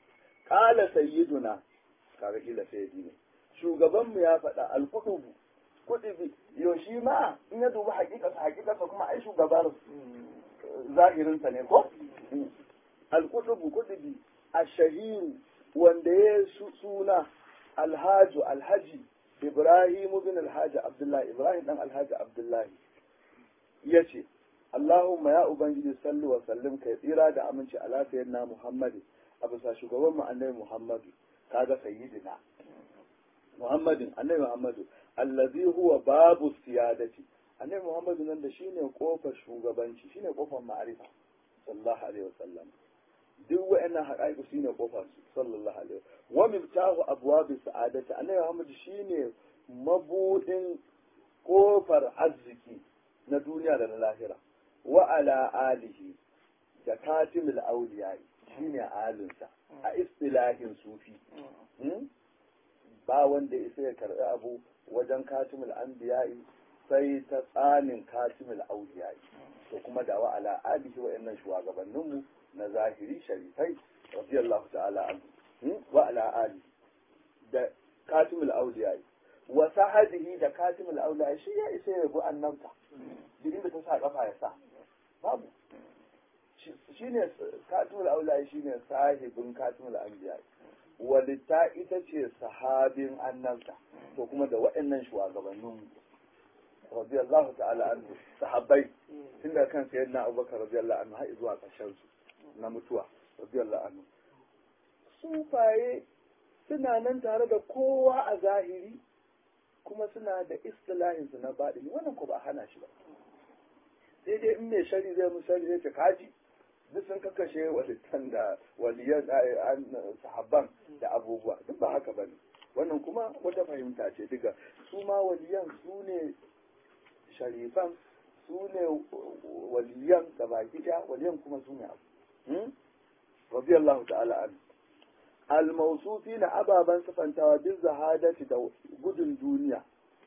qala sayyiduna kaga kila sayyidi ne shugabanmu ya faɗa alkutubu kutubi yaushe ma in ya dubi hakikarsa hakikarsa kuma ai shugaban zahirinsa ne ko alkudubu kudubi ashahiru wanda ya suna alhaju alhaji ibrahim bin alhaji abdullahi ibrahim dan alhaji abdullahi ya ce Allahumma ya Ubangiji sallu wa sallim kai tsira da aminci ala sayyidina Muhammadu a bisa shugaban mu annabi Muhammadu kaga sayyidina Muhammadin annabi Muhammadu allazi huwa babu siyadati annabi Muhammadu nan da shine kofar shugabanci shine kofar ma'arifa sallallahu alaihi wasallam duk wa'annan haƙaƙi shine kofar su sallallahu alaihi wa miftahu abwabi sa'adati annabi Muhammadu shine mabudin kofar arziki na duniya da na lahira wa ala alihi da katimul auliyai shine alinsa a istilahin sufi ba wanda isa ya karɓi abu wajen katimul anbiya'i sai ta tsanin katimul auliyai to kuma da wa ala alihi wa innan shugabanninmu na zahiri sharifai radiyallahu ta'ala anhu wa ala alihi da katimul auliyai wa sahadihi da katimul auliyai shi ya isa ya bi annabta duk inda ta sa kafa ya sa babu shi ne katimul auliyai shi ne sahibin katimul anbiya'i walitta ita ce sahabin annabta to kuma da waɗannan shugabannin radiyallahu ta'ala anhu sahabbai tun da kan sayyid na abubakar radiyallahu anhu har zuwa ƙarshen su na mutuwa radiyallahu anhu sufaye suna nan tare da kowa a zahiri kuma suna da istilahin su na baɗini wannan ko ba a hana shi ba sai dai in mai shari zai mu shari zai ce kaji duk sun kakashe walittan da waliyan sahabban da abubuwa duk ba haka bane wannan kuma wata fahimta ce diga su ma waliyan su ne sharifan su ne waliyan da baki ɗaya waliyan kuma su ne abu radiyallahu ta'ala an al-mawsufi na ababan sifantawa bin zahadati da gudun duniya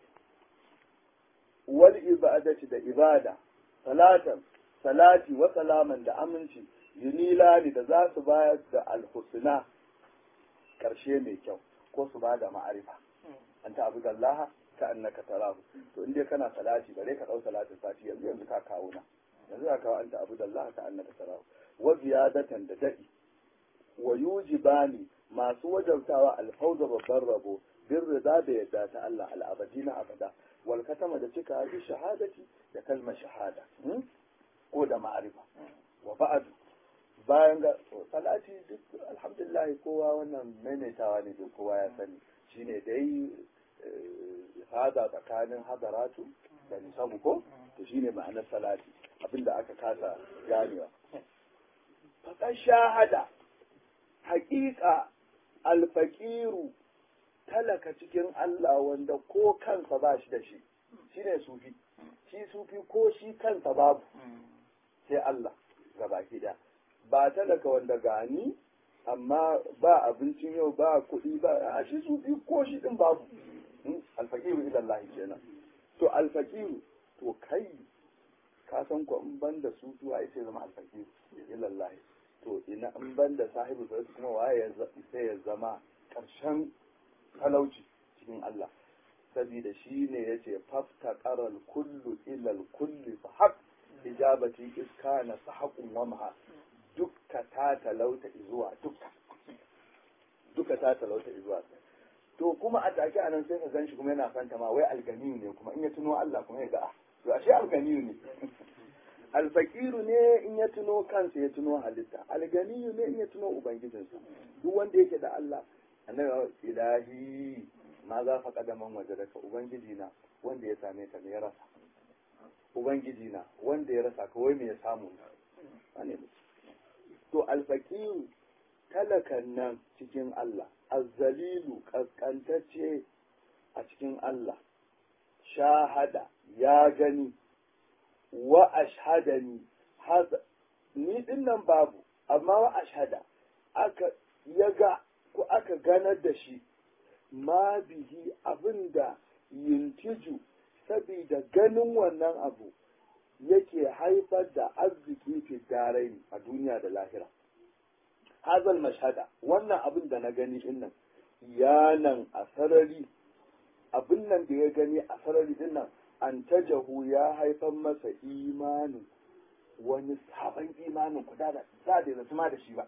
wal ibadati da ibada salatan salati wa salaman da aminci yunilani da za su bayar da alhusna karshe mai kyau ko su ba da ma'arifa an ta abu Allah ka annaka tarahu to inda kana salati bare ka dau salatin sati yanzu yanzu ka kawo na yanzu ka kawo an ta abu Allah ka annaka tarahu wa ziyadatan da dadi wa yujibani masu wajabtawa alfauza babban rabo bin rida da yadda ta Allah al'abadi na abada wal katama da cika bi shahadati da kalmar shahada ko da ma'arifa wa ba'adu bayan ga salati duk alhamdulillah kowa wannan maimaitawa ne duk kowa ya sani shine dai hada tsakanin hadaratu da nisabu ko to shine ma'anar salati abinda aka kasa ganewa faƙar shahada haƙiƙa alfaƙiru talaka cikin Allah wanda ko kansa ba shi da shi shine sufi shi sufi ko shi kansa babu sai Allah ga baki da ba talaka wanda gani amma ba abincin yau ba kuɗi ba a shi sufi ko shi din babu alfaqiru ila Allah kenan to alfaqiru to kai ka san ko in banda su su ai sai zama alfaqiru ila Allah to ina in banda sahibu sai kuma waye sai ya zama karshen talauci cikin Allah saboda shi ne ya ce fafta ƙarar kullu ilal kulli fa haƙ ijabati iska na sahaƙun wamha dukka ta talauta zuwa dukka duka ta talauta zuwa to kuma a take a nan sai ka gan shi kuma yana fanta ma wai alganiyu ne kuma in ya tuno Allah kuma ya ga ah to ashe alganiyu ne alfakiru ne in ya tuno kansa ya tuno halitta alganiyu ne in ya tuno ubangijinsa duk wanda yake da Allah annabi ilahi ma za fa kadaman waje daga ubangiji na wanda ya same ta ne ya rasa ubangiji na wanda ya rasa kawai me ya samu ne to alfakiru talakan nan cikin Allah azzalilu kaskantacce a cikin Allah shahada ya gani wa ashhadani ni din nan babu amma wa ashhada aka ya ga ko aka ganar da shi ma bihi abinda yintiju sabida ganin wannan abu yake haifar da arziki fi darai a duniya da lahira hazal mashhada wannan abin da na gani din nan yanan a sarari abin nan da ya gani a sarari din nan an tajahu ya haifar masa imanin wani sabon imanin ku da da da zama da shi ba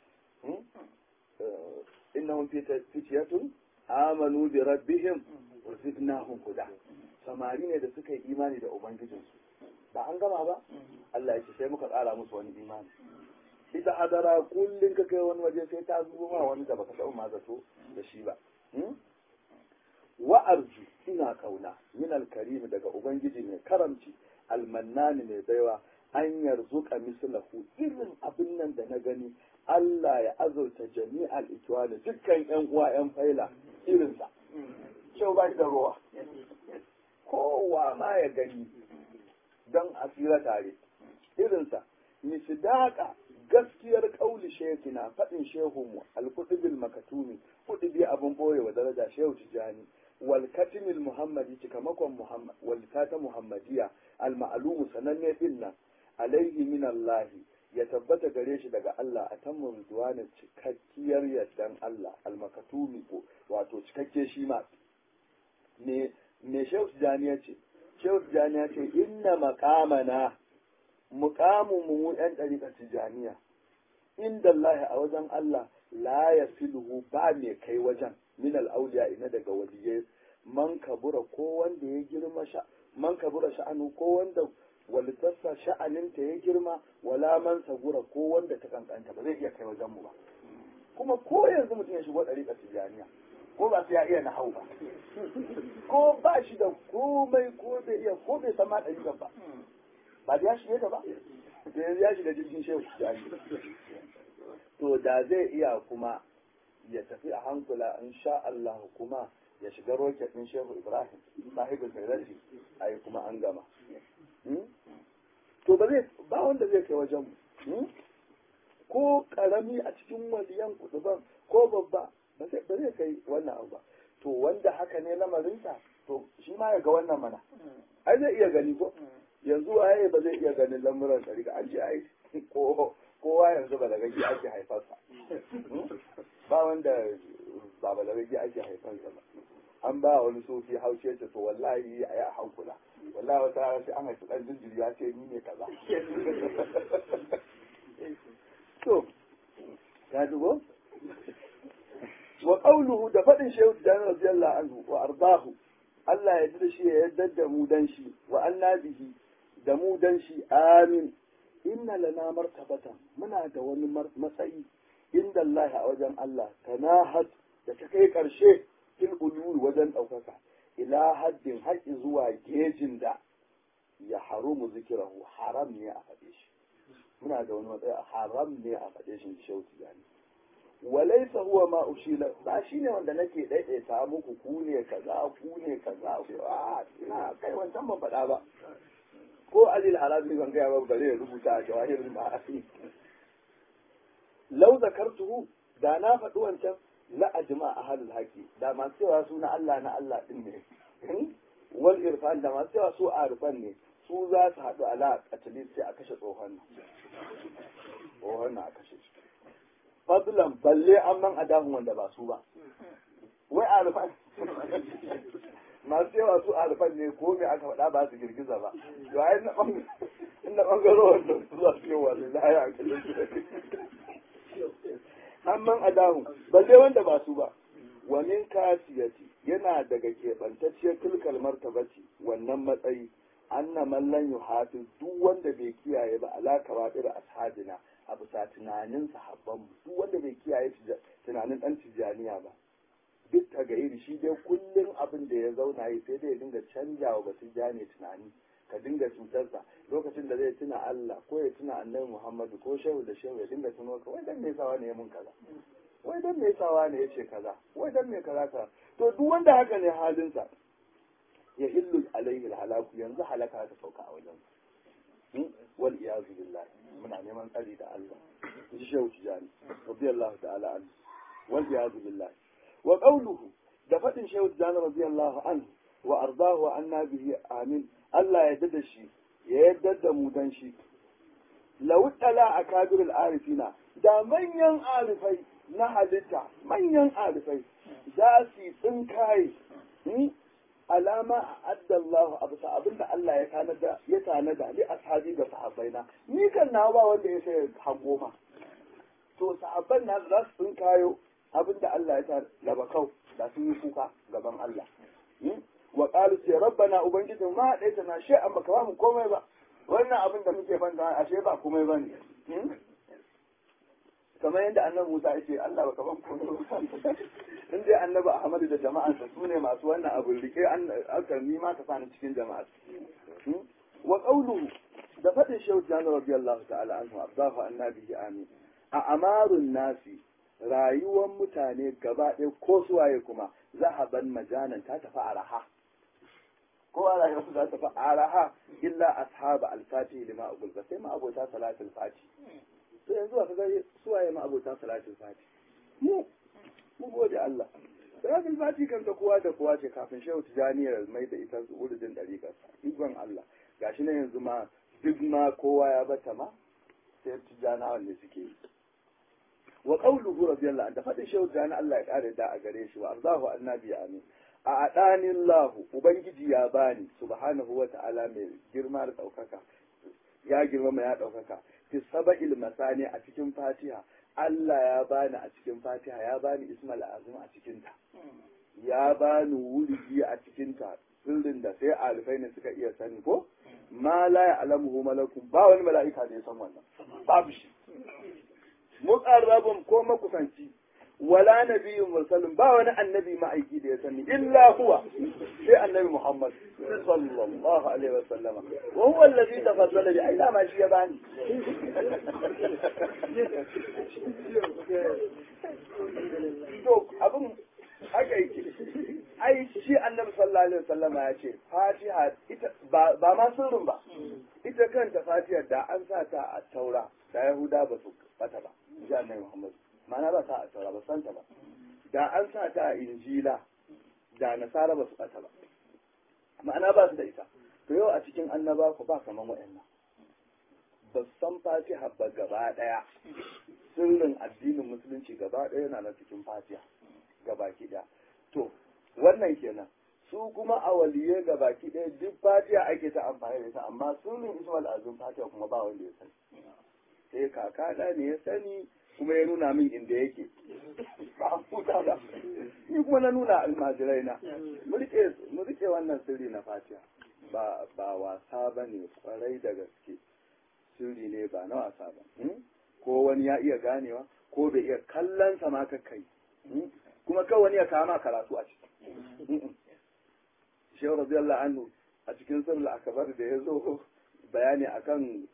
innahum fitiyatun amanu bi rabbihim wa zidnahum huda samari ne da suka yi imani da ubangijinsu ba an gama ba Allah ya ce sai muka tsara musu wani imani ita hadara kullum ka kai wani waje sai ta zubo ma wani da baka taɓa ma zato da shi ba wa arju ina kauna min alkarim daga ubangiji mai karamci almannani mai baiwa an yarzuka mislahu irin abin nan da na gani Allah ya azurta jami'al ikwani dukkan yan uwa yan faila irinsa kyau ba da ruwa kowa ma ya gani don asira tare irinsa misdaka gaskiyar kauli shekina faɗin shehunmu alkutubil makatumi kutubi abin boye wa daraja shehu tijani wal katimil muhammadi cikamakon muhammad wal ta muhammadiya al ma'lumu sananne din nan alaihi min Allah ya tabbata gare shi daga Allah a tammu ridwanin cikakkiyar yardan Allah al makatumi ko wato cikakke shi ma ne me shehu tijani ya ce shehu tijani ya ce inna maqamana muqamu mu yan dariƙar tijaniya inda Allah a wajen Allah la ya filhu ba mai kai wajen min al'auliya ina daga waliyai man kabura ko wanda ya girma sha man kabura sha'anu ko wanda walitarsa sha'aninta ya girma wala man sagura ko wanda ta kankanta ba zai iya kai wajen mu ba kuma ko yanzu mutum ya shigo ɗariƙar tijaniya ko ba sai ya iya nahau ba ko ba shi da komai ko bai iya ko bai sama ɗariƙar ba ba da ya shige ta ba da yanzu ya shiga jirgin shehu tijani to da zai iya kuma ya tafi a hankula in sha Allah kuma ya shiga roket ɗin shehu ibrahim sahibul fairati a yi kuma an gama to ba zai ba wanda zai kai wajen mu ko karami a cikin waliyan kuduban ko babba ba zai kai wannan abu ba to wanda haka ne lamarinsa to shi ma ya ga wannan mana ai zai iya gani ko yanzu waye ba zai iya ganin lamuran ɗari an ce ai ko kowa yanzu ba daga ake haifarsa ba wanda ba ba daga ake haifarsa ba an ba wani sofi haushe ce to wallahi a yi a hankula wallahi wata rana sai an haifi ɗan jinjiri ya ce ni ne kaza to ya dubo wa qawluhu da faɗin shehu da radiyallahu anhu wa ardahu Allah ya da shi ya yarda da mu dan shi wa annabihi da mu dan shi amin inna lana martabatan muna da wani matsayi inda Allah a wajen Allah tanahat da ta kai karshe fil ulul wajen ɗaukaka ila haddin haƙi zuwa gejin da ya harumu zikirahu haram ne a faɗe shi muna da wani matsayi haram ne a faɗe shi shauti gani walaisa huwa ma ushila ba shine wanda nake daidaita muku ku ne kaza ku ne kaza a ina kai wancan ban faɗa ba ko alil arabi ban gaya ba bare ya rubuta a jawahirul ma'asi lau zakartuhu da na faɗi wancan la ajma ahlul haqi da masu cewa su na Allah na Allah din ne wal irfan da masu cewa su arifan ne su za su haɗu ala qatlis sai a kashe tsohon nan tsohon nan a kashe shi fadlan balle an man adamu wanda ba su ba wai arifan masu yawa su alfan ne ko me aka faɗa ba su girgiza ba to ai na ɓangaro wanda su za su yi wa lillahi a kallon amman adamu ba dai wanda ba su ba wa min kasiyati yana daga keɓantacciyar tilkal martabaci wannan matsayi anna man lan yuhafiz duk wanda bai kiyaye ba alaka wa da ashabina a bisa tunanin sahabban mu duk wanda bai kiyaye tunanin dan tijaniya ba duk ta gairi shi dai kullum abin da ya zauna yi sai dai ya dinga canja wa basu jane tunani ka dinga cutarsa lokacin da zai tuna Allah ko ya tuna annabi Muhammadu ko shehu da shehu ya dinga tuno ka wai dan me sawa ne ya mun kaza wai dan me sawa ne ya ce kaza wai dan me kaza ka to duk wanda haka ne halinsa ya illu alaihi halaku yanzu halaka ta sauka a wajen wal iyazu billahi muna neman tsari da Allah ji shehu tijani radiyallahu ta'ala anhu wal iyazu billahi wa qawluhu da fadin shehu tijani radiyallahu anhu wa ardahu wa anna bihi amin Allah ya dada shi ya yadda da mu dan shi law tala akabirul arifina da manyan arifai na halitta manyan arifai za su tsinkaye alama a'adda Allah abu sa abinda Allah ya tanada ya tanada li ashabi ga sahabbaina ni kan na ba wanda ya sai hango ma to sahabban na za su sun kayo abinda Allah ya tanada ba kau da sun yi kuka gaban Allah wa qalu ya rabbana ubangijin ma daita na shi amma ka mu komai ba wannan abin da muke fanta ashe ba komai bane kamar yadda annabi Musa ya ce Allah baka ban komai ba in dai annabi Ahmadu da jama'ansa su ne masu wannan abin rike an aka ni ma ka sani cikin jama'a wa qawluhu da fadin shehu jana radiyallahu ta'ala anhu abdahu annabi amin a amarun nasi rayuwar mutane gaba ɗaya ko suwaye kuma zahaban majanan ta tafi araha ko a rayuwar za ta tafi araha illa ashaba al-fatih lima aqul sai ma abota salatul fatih to yanzu ba ka ga suwaye ma abota salatul fati mu mu gode Allah salatul fati kan ta kowa da kowa ce kafin shehu tijaniyar mai da ita urudin dariƙar ikon Allah gashi na yanzu ma duk ma kowa ya bata ma sai tijanawa ne suke yi wa qawluhu radiyallahu anhu da fadin shehu tijani Allah ya kare da a gare shi wa arzahu annabi amin a adanin lahu ubangiji ya bani subhanahu wa ta'ala mai girma da ɗaukaka ya girmama ya ɗaukaka fi saba'il masani a cikin fatiha Allah ya bani a cikin fatiha ya bani ismal azim a cikinta ya bani wurigi a cikinta sirrin da sai alifai ne suka iya sani ko ma la ya'lamuhu malakun ba wani mala'ika da ya san wannan babu shi muqarrabun ko makusanci wala nabiyyun mursalin ba wani annabi ma'aiki da ya sani illa huwa sai annabi Muhammad sallallahu alaihi wasallama wa huwa allazi tafaddala bi aina ma shi ya bani to abin haka yake ai shi annabi sallallahu alaihi wasallama ya ce fatiha ita ba ma sirrin ba ita kanta fatiha da an sa ta a taura da yahuda ba su bata ba ji annabi Muhammad ma'ana ba ta a taura ba santa ba da an sa ta a injila da nasara ba su ɓata ba ma'ana ba su da ita to yau a cikin annaba ku ba kaman wa'annan ba san fatiha ba gaba ɗaya sirrin addinin musulunci gaba ɗaya yana na cikin fatiha gabaki ɗaya to wannan kenan su kuma a waliyai gabaki ɗaya duk fatiha ake ta amfani da ita amma sirrin ismail azum fatiha kuma ba wanda ya sani sai kakana ne ya sani kuma ya nuna min inda yake ba a huta ba ni kuma na nuna almajirai na mu rike wannan sirri na fatiha ba ba wasa ba ne kwarai da gaske sirri ne ba na wasa ba ko wani ya iya ganewa ko bai iya kallon sa ma kai kuma kawai wani ya kama karatu a ciki shehu radiyallahu anhu a cikin sirri akabar da ya zo bayani akan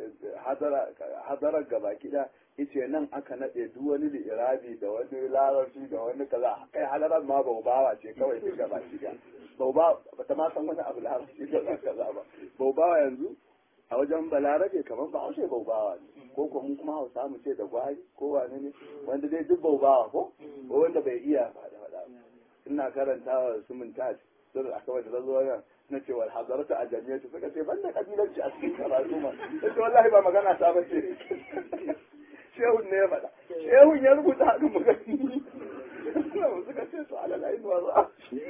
hadarar gaba kida yace nan aka nade duk wani li'irabi da wani larabci da wani kaza kai halarar ma baubawa ce kawai duk gaba kida bauba bata ma san wani abu larabci da kaza ba baubawa yanzu a wajen balarabe kamar ba haushe baubawa ne ko ko mun kuma hausa mu ce da gwari ko wane ne wanda dai duk baubawa ko ko wanda bai iya faɗa faɗa ina karantawa su mun tashi sun a kawai da zazo na ce wal hadarata a jami'atu suka ce ban da kabilanci a cikin karatu ma sai wallahi ba magana ta bace shehun ne ya faɗa shehun ya rubuta haka magani suka ce su ala layin wa za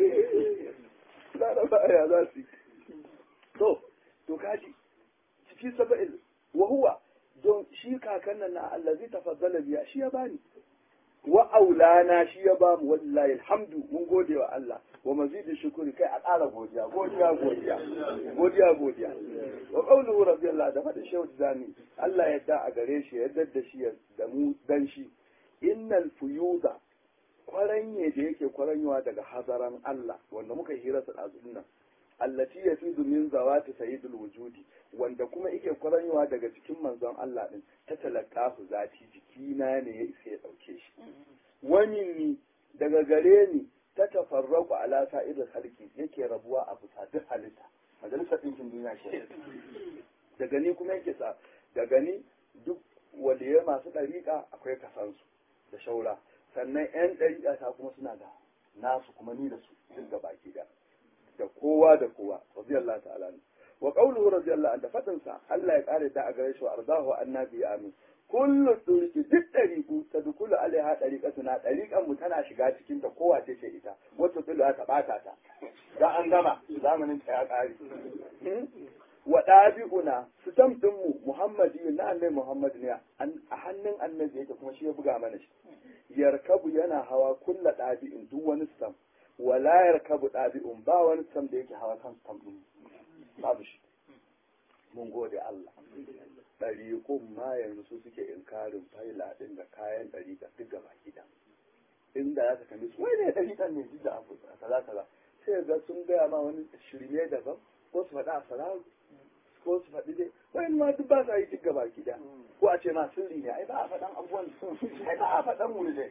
da ba ya za su to to kaji ciki saba'il wa huwa don shi kakan nan na allazi tafaddala biya shi ya bani wa aulana shi ya bamu wallahi alhamdu mun gode wa Allah wa mazidi shukuri kai a ƙara godiya godiya godiya godiya godiya wa qawluhu radiyallahu da fadin shehu zani Allah ya da a gare shi ya dadda shi da mu dan shi innal fuyuda kwaranye da yake kwaranyewa daga hazaran Allah wanda muka hira su nan allati yafidu min zawati sayyidul wujudi wanda kuma yake kwaranyewa daga cikin manzon Allah din ta talaqahu zati jikina ne ya isa ya dauke shi wani ni daga gare ni ta tafarraku ala sa'idul halki yake rabuwa a bisa duk halitta majalisar ɗinkin duniya ke daga ni kuma yake sa daga ni duk waliyai masu ɗariƙa akwai kasansu da shaura sannan 'yan ɗariƙa ta kuma suna da nasu kuma ni da su duk da baki da da kowa da kowa radiyallahu ta'ala wa qawluhu radiyallahu anhu fadin sa Allah ya kare da a gare shi ardahu annabi amin kullu turki duk ɗariku ta dukulu alaiha ɗariƙa na ɗariƙan mu tana shiga cikin ta kowa ce ce ita wata tulu ta ɓata ta da an gama zamanin ta ya ƙare wa ɗabi'una su ɗin mu muhammadi na annabi muhammad ne a hannun annabi yake kuma shi ya buga mana shi yarkabu yana hawa kulla ɗabi'in duk wani stam wala yarkabu ɗabi'un ba wani stam da yake hawa kan stam ɗin babu shi mun gode Allah ɗariƙun ma yanzu su suke inkarin faila ɗin da kayan ɗariƙa duk gaba gida inda za ka kalli su wai ne ɗariƙan ne duk da abu kaza kaza sai ga sun gaya ma wani shirme daban ko su faɗa a salaru ko su faɗi dai wai ma duk ba sa yi duk gaba gida ko a ce ma sirri ne ai ba a faɗan abubuwan ai ba a faɗan mu ne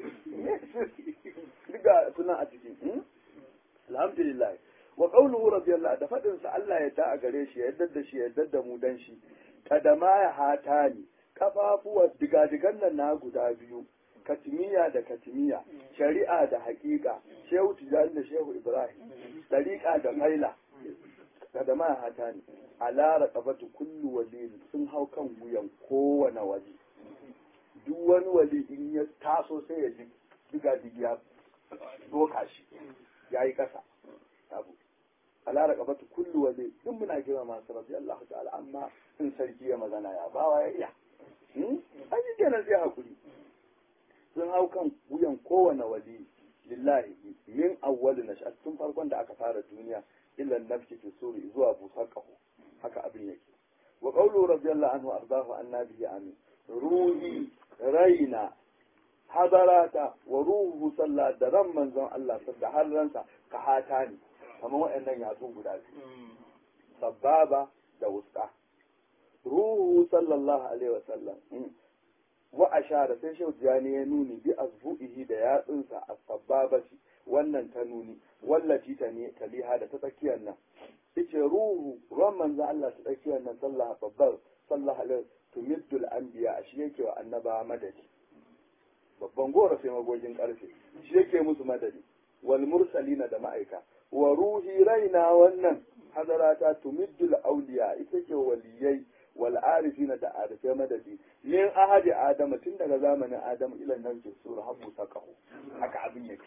duk ga suna a ciki alhamdulillah wa qawluhu radiyallahu da fadin sa Allah ya ta a gare shi ya yadda da shi ya yadda da mu dan shi kadama ya hatani kafafuwa digadigan nan na guda biyu katimiya da katimiya shari'a da haƙiƙa shehu tijani da shehu ibrahim dariƙa da faila kadama ya hatani ala raqabatu kullu wali sun hau kan wuyan kowane wali duk wani wali in ya taso sai ya ji digadigiya doka shi yayi kasa abu ala raqabatu kullu wali duk muna kira masu rabbi Allah ta'ala amma in sarki ya magana ya bawa ya iya an yi kenan sai hakuri sun hau kan wuyan kowane wali lillahi min awwal nash'at tun farkon da aka fara duniya illa nafsi fi suri zuwa busar qahu haka abin yake wa qawlu radiyallahu anhu ardahu annabi amin ruhi raina hadarata wa ruhu sallah da ran manzon Allah da har ransa ka hata ni kamar waɗannan yatsu guda biyu sababa da wuska ruhu sallallahu alaihi wasallam wa ashara sai shehu jani ya nuni bi azbu'ihi da yatsunsa a sababati wannan ta nuni wallaci ta ne taliha da ta tsakiyar nan yace ruhu ruwan manzo Allah ta tsakiyar nan sallah babbar sallah alaihi tumiddul anbiya shi yake wa annaba madadi babban gora sai magogin karfe shi yake musu madadi wal mursalina da ma'aika wa ruhi raina wannan hadarata tumiddul auliya ita ce waliyai wal arifina da arifai madadi min ahadi adama tun daga zamanin adamu ilan nan ke sura habu sakahu haka abin yake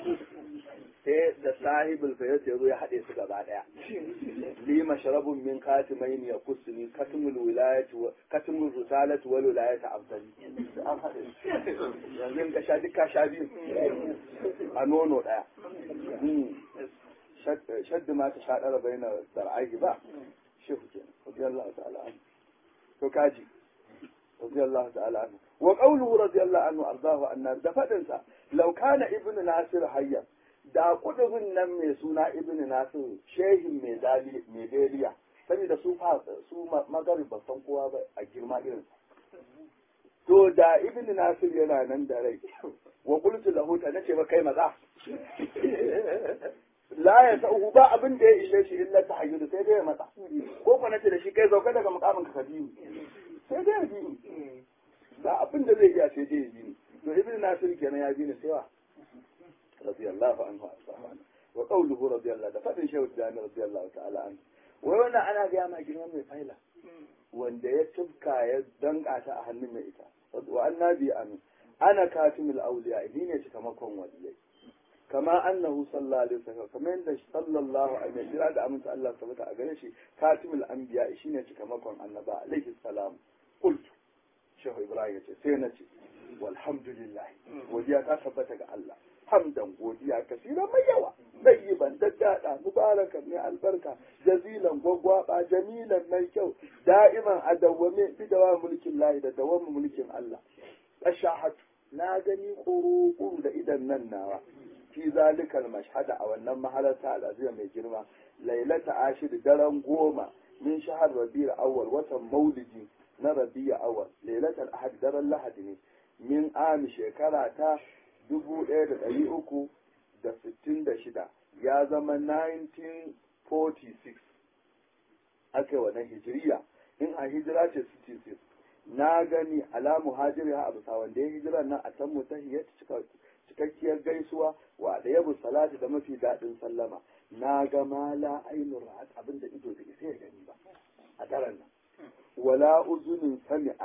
sai da sahibul fayyat ya zo ya haɗe su gaba ɗaya li mashrabun min katimain ya kusni katmul wilayati wa katmul risalati wal wilayati afdali an haɗe yanzu in ka sha duka sha biyu a nono ɗaya shaddu ma ta shaɗara bai na zar'ahi ba shehu kenan radiyallahu ta'ala anhu to kaji radiyallahu ta'ala anhu wa qawluhu radiyallahu anhu ardahu annar da fadin sa law kana ibnu nasir hayya da kudubin nan mai suna ibnu nasir shehin mai dali mai daliya saboda su fa su magarib ba san kowa ba a girma irin to da ibnu nasir yana nan da rai wa qultu lahu ta nace ba kai maza la ya sa'uhu ba abin da ya ishe shi illa ta hayyudu sai dai ya matsa ko ko nace da shi kai sauka daga mukamin ka biyu sai dai ya bi ni ba abin da zai iya sai dai ya bi ni to ibn nasir kenan ya bi ni sai wa radiyallahu anhu asahana wa qawluhu radiyallahu da fadin shehu jami radiyallahu ta'ala anhu wai wannan ana ga ma girman mai faila wanda ya tufka ya danka ta a hannun mai ita wa annabi amin ana katimul awliya ni ne cikamakon waliyai kama annahu sallallahu alaihi wasallam kamar yadda sallallahu alaihi wasallam da aminta Allah tabbata a gare shi katimul anbiya shine cikamakon annaba alaihi salam qultu shehu ibrahim yace sai na ce walhamdulillah godiya ta tabbata ga Allah hamdan godiya kasira mai yawa ban daddada mubarakan mai albarka jazilan gwagwaba jamilan mai kyau da'iman a dawwame bi dawa mulkin lahi da dawam mulkin Allah ashahatu na gani kuru da idan nan nawa fi zalikal mashhada a wannan mahalarta al'azima mai girma lailata ashir daren goma min shahar rabi'ul awwal watan maulidi na rabi'ul awwal lailatul ahad daren lahadi ne min ami shekara ta dubu ɗaya da ɗari uku da sittin da shida ya zama 1946 aka yi wannan hijiriya in a hijira ce 66 na gani ala muhajiri a bisa wanda ya hijira nan a can mutahiyar cikakkiyar gaisuwa wa da yabu salati da mafi daɗin sallama na ga mala ainihin ra'at abin da ido bai sai ya gani ba a daren nan wala uzunin sami'at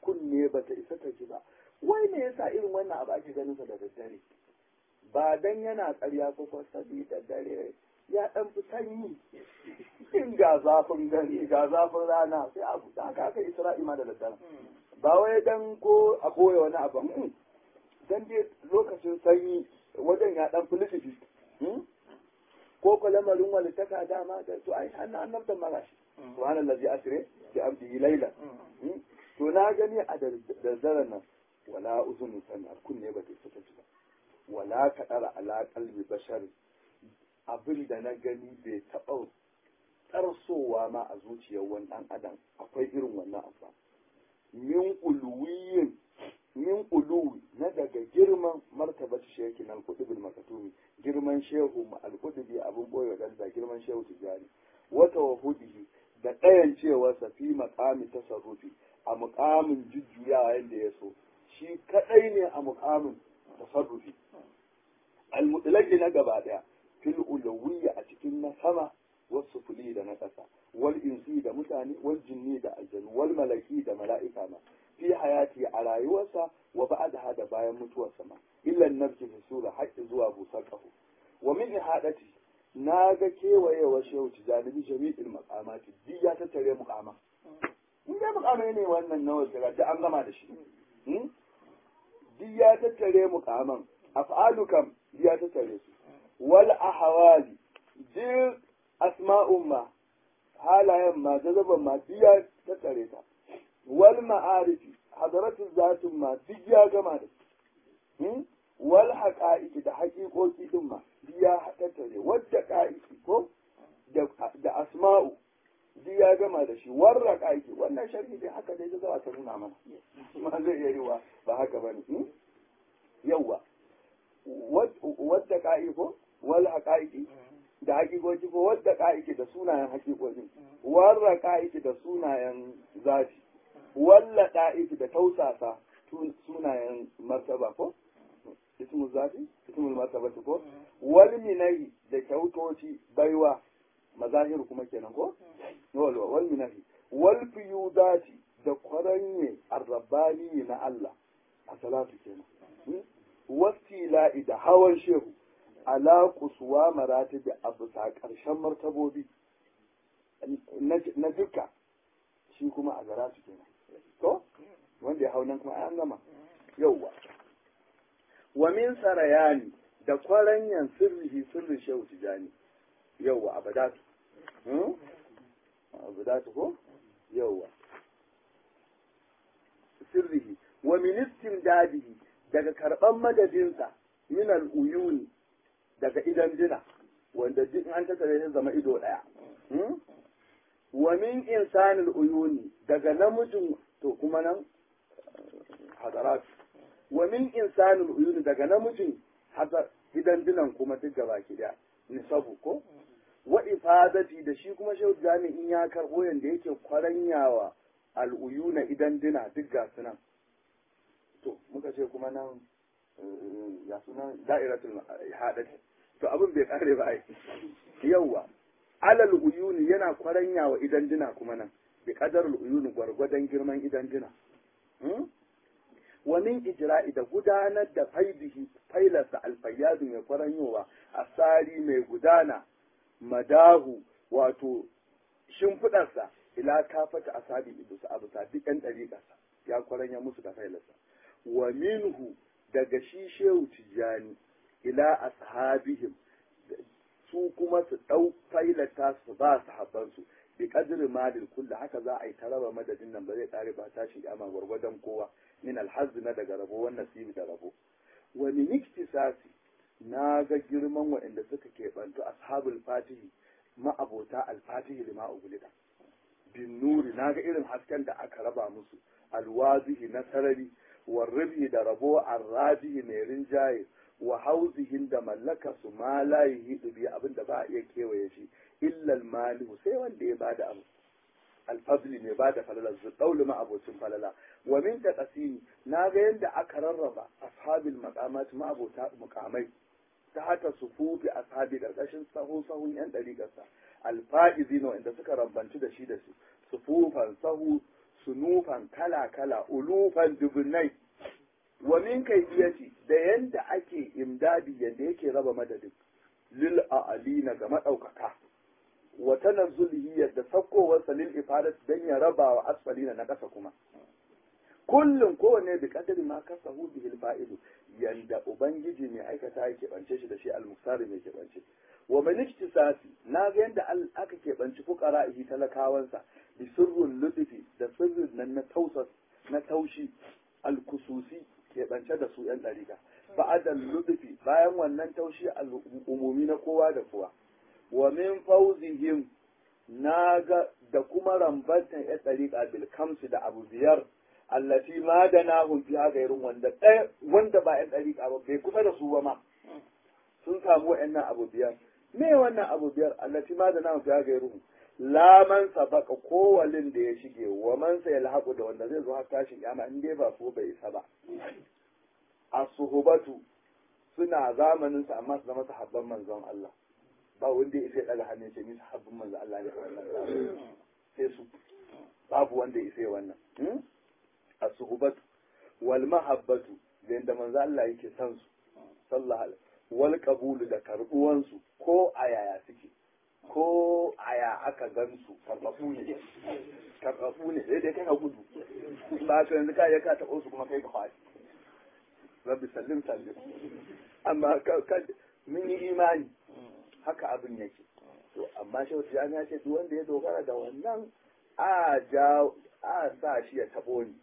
kunne ba ta isa ta ji ba wai me yasa irin wannan abu ake ganin sa da daddare ba dan yana ƙarya ko ko da dare ya dan fi sanyi in ga zafin gani ga zafin rana sai abu da haka aka isra'i ma da daddare ba wai dan ko a boye wani abu dan dai lokacin sanyi wajen ya dan filififi ko ko lamarin wani taka dama da to ai an annabta magashi subhanallazi asre bi abdihi layla to na gani a daddaren nan wala uzunu sanar kunne ba ta saka ba wala kadara ala qalbi bashar abin da na gani bai taɓa tarsowa ma a zuciyar wani ɗan adam akwai irin wannan abu min uluwiyin min uluwi na daga girman martabar sheki na alkudubin makatumi girman shehu alkudubi abin boye da girman shehu tijari wata wahudihi da ɗayan cewarsa fi makami tasarrufi a mukamin jujjuyawa yadda ya so shi kaɗai ne a mukamin tasarrufi almutlaki na gaba ɗaya fil ulawiyya a cikin na sama wasu fuli da na ƙasa wal insi da mutane wal jinni da aljanu wal malaki da mala'ika ma fi hayati a rayuwarsa wa ba'daha da bayan mutuwarsa ma illan nafsi fi sura haƙƙi zuwa busar ƙaho wa min ihadati na ga kewayewar shehu tijani jami'il maqamati duk ya tattare muqama in dai muqamai ne wannan na wasu da an gama da shi duk ya tattare muqaman af'alu kam ya tattare su wal ahwali duk asma'un ma halayen ma jazaban ma duk ya tattare ta wal ma'arifi hadaratu zatun ma duk ya gama da su wal haqa'iqi da haƙiƙoƙi din ma duk ya tattare wadda ƙa'iki ko da asma'u duk ya gama da shi warra ƙa'iki wannan sharhi dai haka dai zawa ta nuna mana ma zai iya yiwa ba haka bane yawwa wadda ƙa'i ko wal haqa'iqi da haƙiƙoƙi ko wadda ƙa'iki da sunayen haƙiƙoƙi warra ƙa'iki da sunayen zafi walla ɗa'iki da tausasa sunayen martaba ko ismul zafi ismul martaba ko wal minahi da kyautoci baiwa mazahir kuma kenan ko wal wal minahi wal fiyudati da kwaranye arrabani na Allah a salatu kenan wasila'i da hawan shehu ala kusuwa maratibi a bisa ƙarshen martabobi na duka shi kuma a gara su kenan to wanda ya hau nan kuma an gama yauwa wa min sarayani da kwaranyan sirrihi sirrin shehu tijani yauwa abadatu abadatu ko yauwa sirrihi wa min istimdadihi daga karban madadinsa min al-uyuni daga idan dina wanda duk an tattare shi zama ido daya wa min insanil uyuni daga namijin to kuma nan hadarat wa min insanil uyuni daga namijin hadar idan dinan kuma duk gaba ki daya nisabu ko wa ifadati da shi kuma shehu jami'in ya karbo yanda yake kwaranyawa al'uyuna idan dina duk ga sunan to muka ce kuma nan ya sunan da'iratul hadati to abin bai kare ba ai yawwa alal uyuni yana kwaranya wa idan dina kuma nan bi qadarul uyuni gwargwadon girman idan dina wa min ijra'i da gudanar da faidihi failarsa alfayyadu mai kwaranyowa asari mai gudana madahu wato shimfidarsa ila kafata asabi idusa abusa duk yan dariƙarsa ya kwaranya musu da failarsa wa minhu daga shi shehu tijjani ila ashabihim su kuma su ɗau failata su ba su habbansu bi kadri malil kulli haka za a yi taraba madadin nan ba zai kare ba tashi kiyama gwargwadon kowa min alhazz na daga rabo wannan nasibi da rabo wa min iktisasi na ga girman waɗanda suka keɓantu ashabul fatihi ma'abota alfatihi lima ugulida bin nuri na ga irin hasken da aka raba musu alwazihi na sarari warrabi da rabo arrajihi mai rinjaye wa hauzihin da mallaka su ma la yuhidu bi abin da ba a iya kewaye shi illa malihu sai wanda ya bada abu alfadli ne bada falala zu daulu ma abocin falala wa min taqasimi na ga yanda aka rarraba ashabil maqamat ma abota muqamai ta hata sufufi ashabi karkashin sahu sahun yan dariƙarsa alfa'izina wanda suka rambanci da shi da su sufufan sahu sunufan kala kala ulufan dubunai wa min kaifiyati da yanda ake imdadi yanda yake raba madadin lil a'alina ga madaukaka wa tanazzulihi yadda sakkowarsa lil ifadat dan ya raba wa asfalina na kasa kuma kullum kowanne bi kadari ma kasahu bihil fa'idu yanda ubangiji mai aikata ya keɓance shi da shi almuksari mai keɓance wa man iktisasi na ga yanda aka keɓanci fuqara'ihi talakawansa bi sirrul lutfi da sirrin nan na tausas na taushi alkususi keɓance da su yan ɗariƙa ba'adal lutfi bayan wannan taushi al'umumi na kowa da kowa wa min fawzihim na ga da kuma rambantan yan ɗariƙa bil kamsi da abu biyar allati ma da nahun fiha gairun wanda ɗaya wanda ba yan ɗariƙa ba bai kusa da su ba ma sun samu wa'annan abu biyar me wannan abu biyar allati ma da nahun fiha gairun la man sabaka kowalin da ya shige wa man sa yalhaqu da wanda zai zo har tashin kiyama in dai ba so bai isa ba as-suhbatu suna zamanin sa amma su zama sahabban manzon Allah ba wanda ya sai daga hannun ce ni sahabban manzon Allah ne sai su babu wanda ya sai wannan as-suhbatu wal mahabbatu da yanda manzo Allah yake san su sallallahu alaihi wal qabulu da karbuwan su ko a yaya suke ko aya aka gan su karbabu ne karbabu ne sai dai kai ka gudu ba ka yanzu ka ya ka taɓo su kuma kai ka faɗi rabbi sallim sallim amma ka mun yi imani haka abin yake to amma shi wata ya ce duk wanda ya dogara da wannan a ja a sa shi ya taɓo ni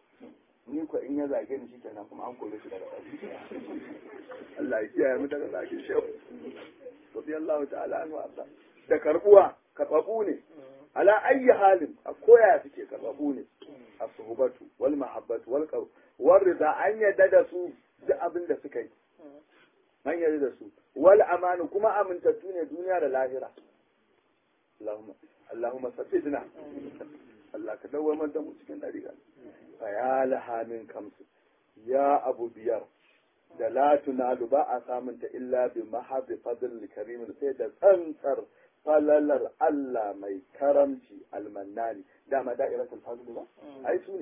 ni ko in ya zage ni shikenan kuma an kore shi daga ƙarfi Allah ya kiyaye mu daga zage shi radiyallahu ta'ala anhu Allah da karbuwa karbabu ne ala ayyi halin a koya suke karbabu ne as-suhbatu wal mahabbatu wal qaw wal rida an yadda da su duk abin da suka yi an yadda da su wal amanu kuma amintattu ne duniya da lahira Allahumma Allahumma sabbidna Allah ka dawamar da mu cikin dariƙa fa ya laha min kamsu ya abu biyar da la tunalu ba a samunta illa bi mahabbi fadl karimin sai da tsantsar falalar Allah mai karamci almannani dama da'iratul fadl ba ai su ne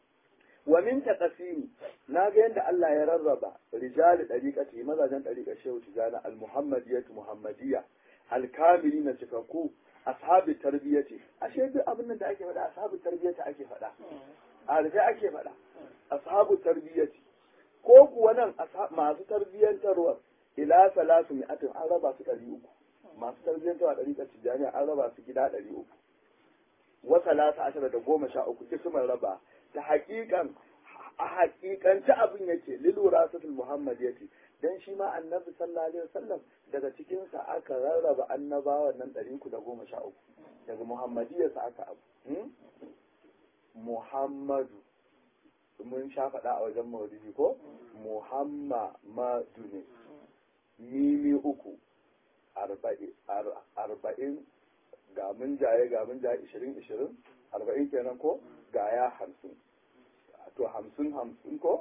wa min taqsimi na ga yadda Allah ya rarraba rijal dariqati mazajen dariqa shehu tijana al-muhammadiyatu muhammadiyya al-kamili na cikakku ashabi tarbiyati ashe duk abin da ake faɗa ashabu tarbiyati ake faɗa a rufe ake faɗa ashabu tarbiyati ko kuwa nan masu tarbiyyantarwa ila salatu mi'atin an raba su ɗari uku masu tarbiyyantarwa ɗari ta tijjaniya an raba su gida ɗari uku wa salata ashara da goma sha uku kisman raba ta haƙiƙan a haƙiƙanci abin yake lilura satul muhammad yace dan shi ma annabi sallallahu alaihi wasallam daga cikinsa aka rarraba annabawan nan ɗari uku da goma sha uku daga muhammadiyarsa aka abu muhammadu mun sha faɗa a wajen maulidi ko muhammadu ne mimi uku arba'in ga mun jaye ga mun jaye ishirin ishirin arba'in kenan ko ga ya hamsin to hamsin hamsin ko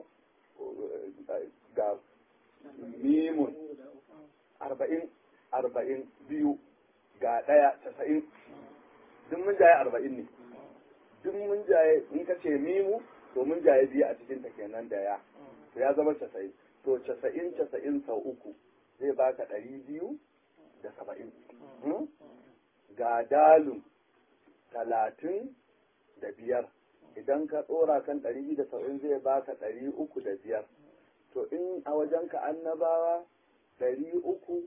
ga mimun arba'in arba'in biyu ga ɗaya casa'in duk mun jaye arba'in ne duk mun jaye in ka ce mimu to mun jaye biyu a cikin ta kenan da ya to ya zama casa'in to casa'in casa'in sau uku zai baka ɗari biyu da saba'in ga dalun talatin da biyar idan ka tsora kan ɗari biyu da saba'in zai baka ɗari uku da biyar to in a wajenka annabawa ɗari uku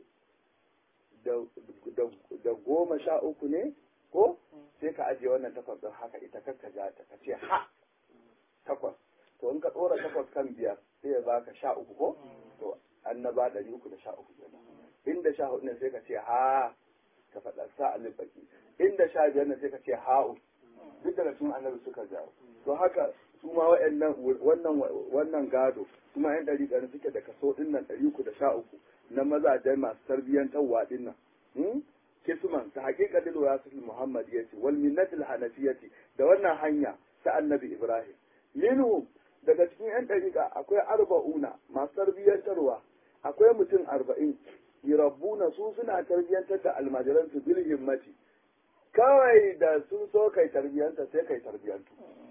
da goma sha uku ne ko sai ka ajiye wannan takwas ɗin haka ita kakka ja ta ka ce ha takwas to in ka tsora takwas kan biyar sai ya baka sha uku ko to annaba ɗari uku da sha uku kenan inda sha hudu ne sai ka ce ha ka faɗa sa alif baki inda sha biyar ne sai ka ce ha'u duk daga cikin annabi suka jawo to haka su ma wa'annan wannan wannan gado su ma yan ɗari ɗari suke da kaso ɗin nan ɗari uku da sha uku na mazajen masu tarbiyyantarwa ɗin nan kisman ta haƙiƙa dil warasatul muhammadiyati wal minnatil hanafiyati da wannan hanya ta annabi ibrahim minhu daga cikin yan ɗariƙa akwai arba'una masu tarbiyyantarwa akwai mutum arba'in yirabbuna su suna tarbiyyantar da almajiransu bil himmati kawai da sun so kai tarbiyyanta sai kai tarbiyyantu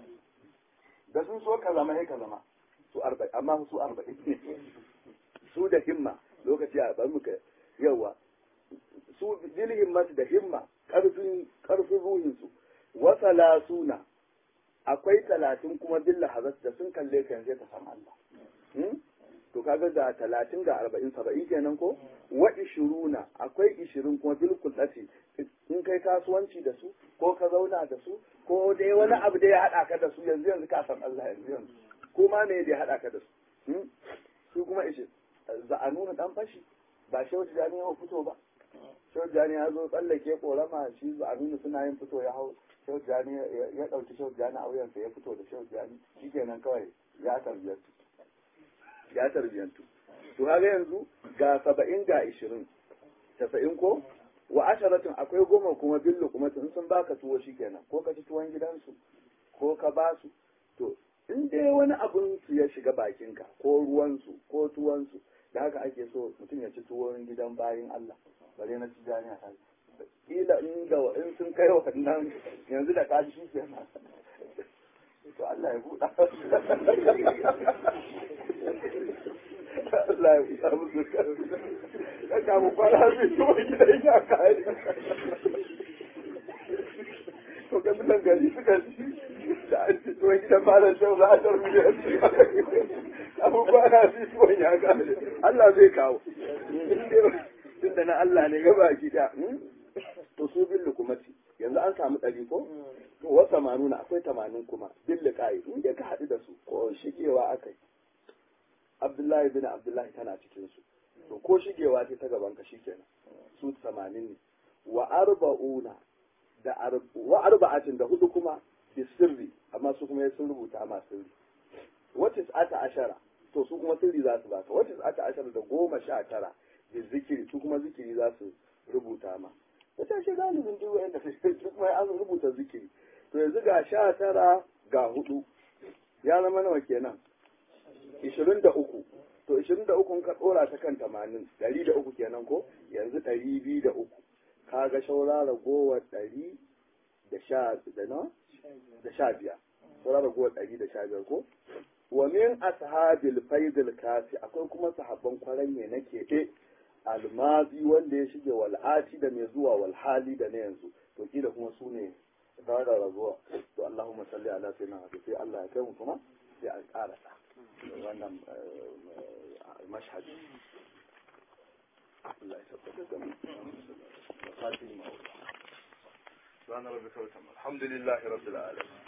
da sun so ka zama sai ka zama su arba'in amma su arba'in ne su da himma lokaci a bar muka yawa su bil himmati da himma karfin karfin ruhin su wa salasuna akwai talatin kuma bil lahazat da sun kalle ka yanzu ka san Allah to kaga da talatin ga arba'in saba'in kenan ko wa ishiruna akwai ishirin kuma bil kullati in kai kasuwanci da su ko ka zauna da su ko dai wani abu da ya haɗa ka da su yanzu yanzu ka san Allah yanzu yanzu ko ma me da ya haɗa ka da su su kuma ishe za a nuna dan fashi ba shehu jani ya fito ba shehu jani ya zo tsallake korama shi za a nuna suna yin fito ya hau shehu jani ya ɗauki shehu jani a wuyansa ya fito da shehu jani shikenan kawai ya tarbiyantu ya tarbiyantu to haka yanzu ga saba'in ga ishirin tasa'in ko wa asharatin akwai goma kuma billu kuma in sun baka tuwo shikenan ko ka ci tuwon gidansu ko ka ba su to in dai wani abun su ya shiga bakinka ko ruwansu ko tuwansu da haka ake so mutum ya ci tuwon gidan bayin Allah bare na ci jami'a ta kila in da in sun kai wannan yanzu da kaji shi kenan to Allah ya buɗa Allah ya buɗa musu ka kamu kwana zai tuwon gidan ya kai to ga mutan gari suka ci da an ci tuwon gidan malam shau za a tarbi da yanci abubuwa na fi tuwon ya gane Allah zai kawo tun da na Allah ne gaba gida to su bin lukumati yanzu an samu ɗari ko to wasa manuna akwai tamanin kuma bin liƙayi in ka haɗu da su ko shigewa aka yi Abdullahi bin Abdullahi tana cikin su to ko shigewa ce ta gaban ka shikenan su tamanin ne wa arba'una da wa arba'atin da hudu kuma bi sirri amma su kuma sun rubuta ma sirri wata ata ashara to su kuma sirri za su baka wata ata ashara da goma sha tara da zikiri su kuma zikiri za su rubuta ma wata shi galibin duk wanda su kuma an rubuta zikiri to yanzu ga sha tara ga hudu ya zama nawa kenan ishirin da uku to ishirin da uku ka dora ta kan tamanin ɗari da uku kenan ko yanzu ɗari biyu da uku kaga shaura ragowar ɗari da sha da na da sha biyar shaura ragowar ɗari da sha biyar ko wa min ashabil faidil kasi akwai kuma sahabban kwaranye na keɓe almazi wanda ya shige wal'ati da mai zuwa walhali da na yanzu to kila kuma su ne da raguwa to Allahumma salli ala sayyidina Muhammad sai Allah ya kai mu kuma sai an ƙara wannan mashhadi Allah ya tabbata da mu سبحان ربك وبحمده الحمد لله رب العالمين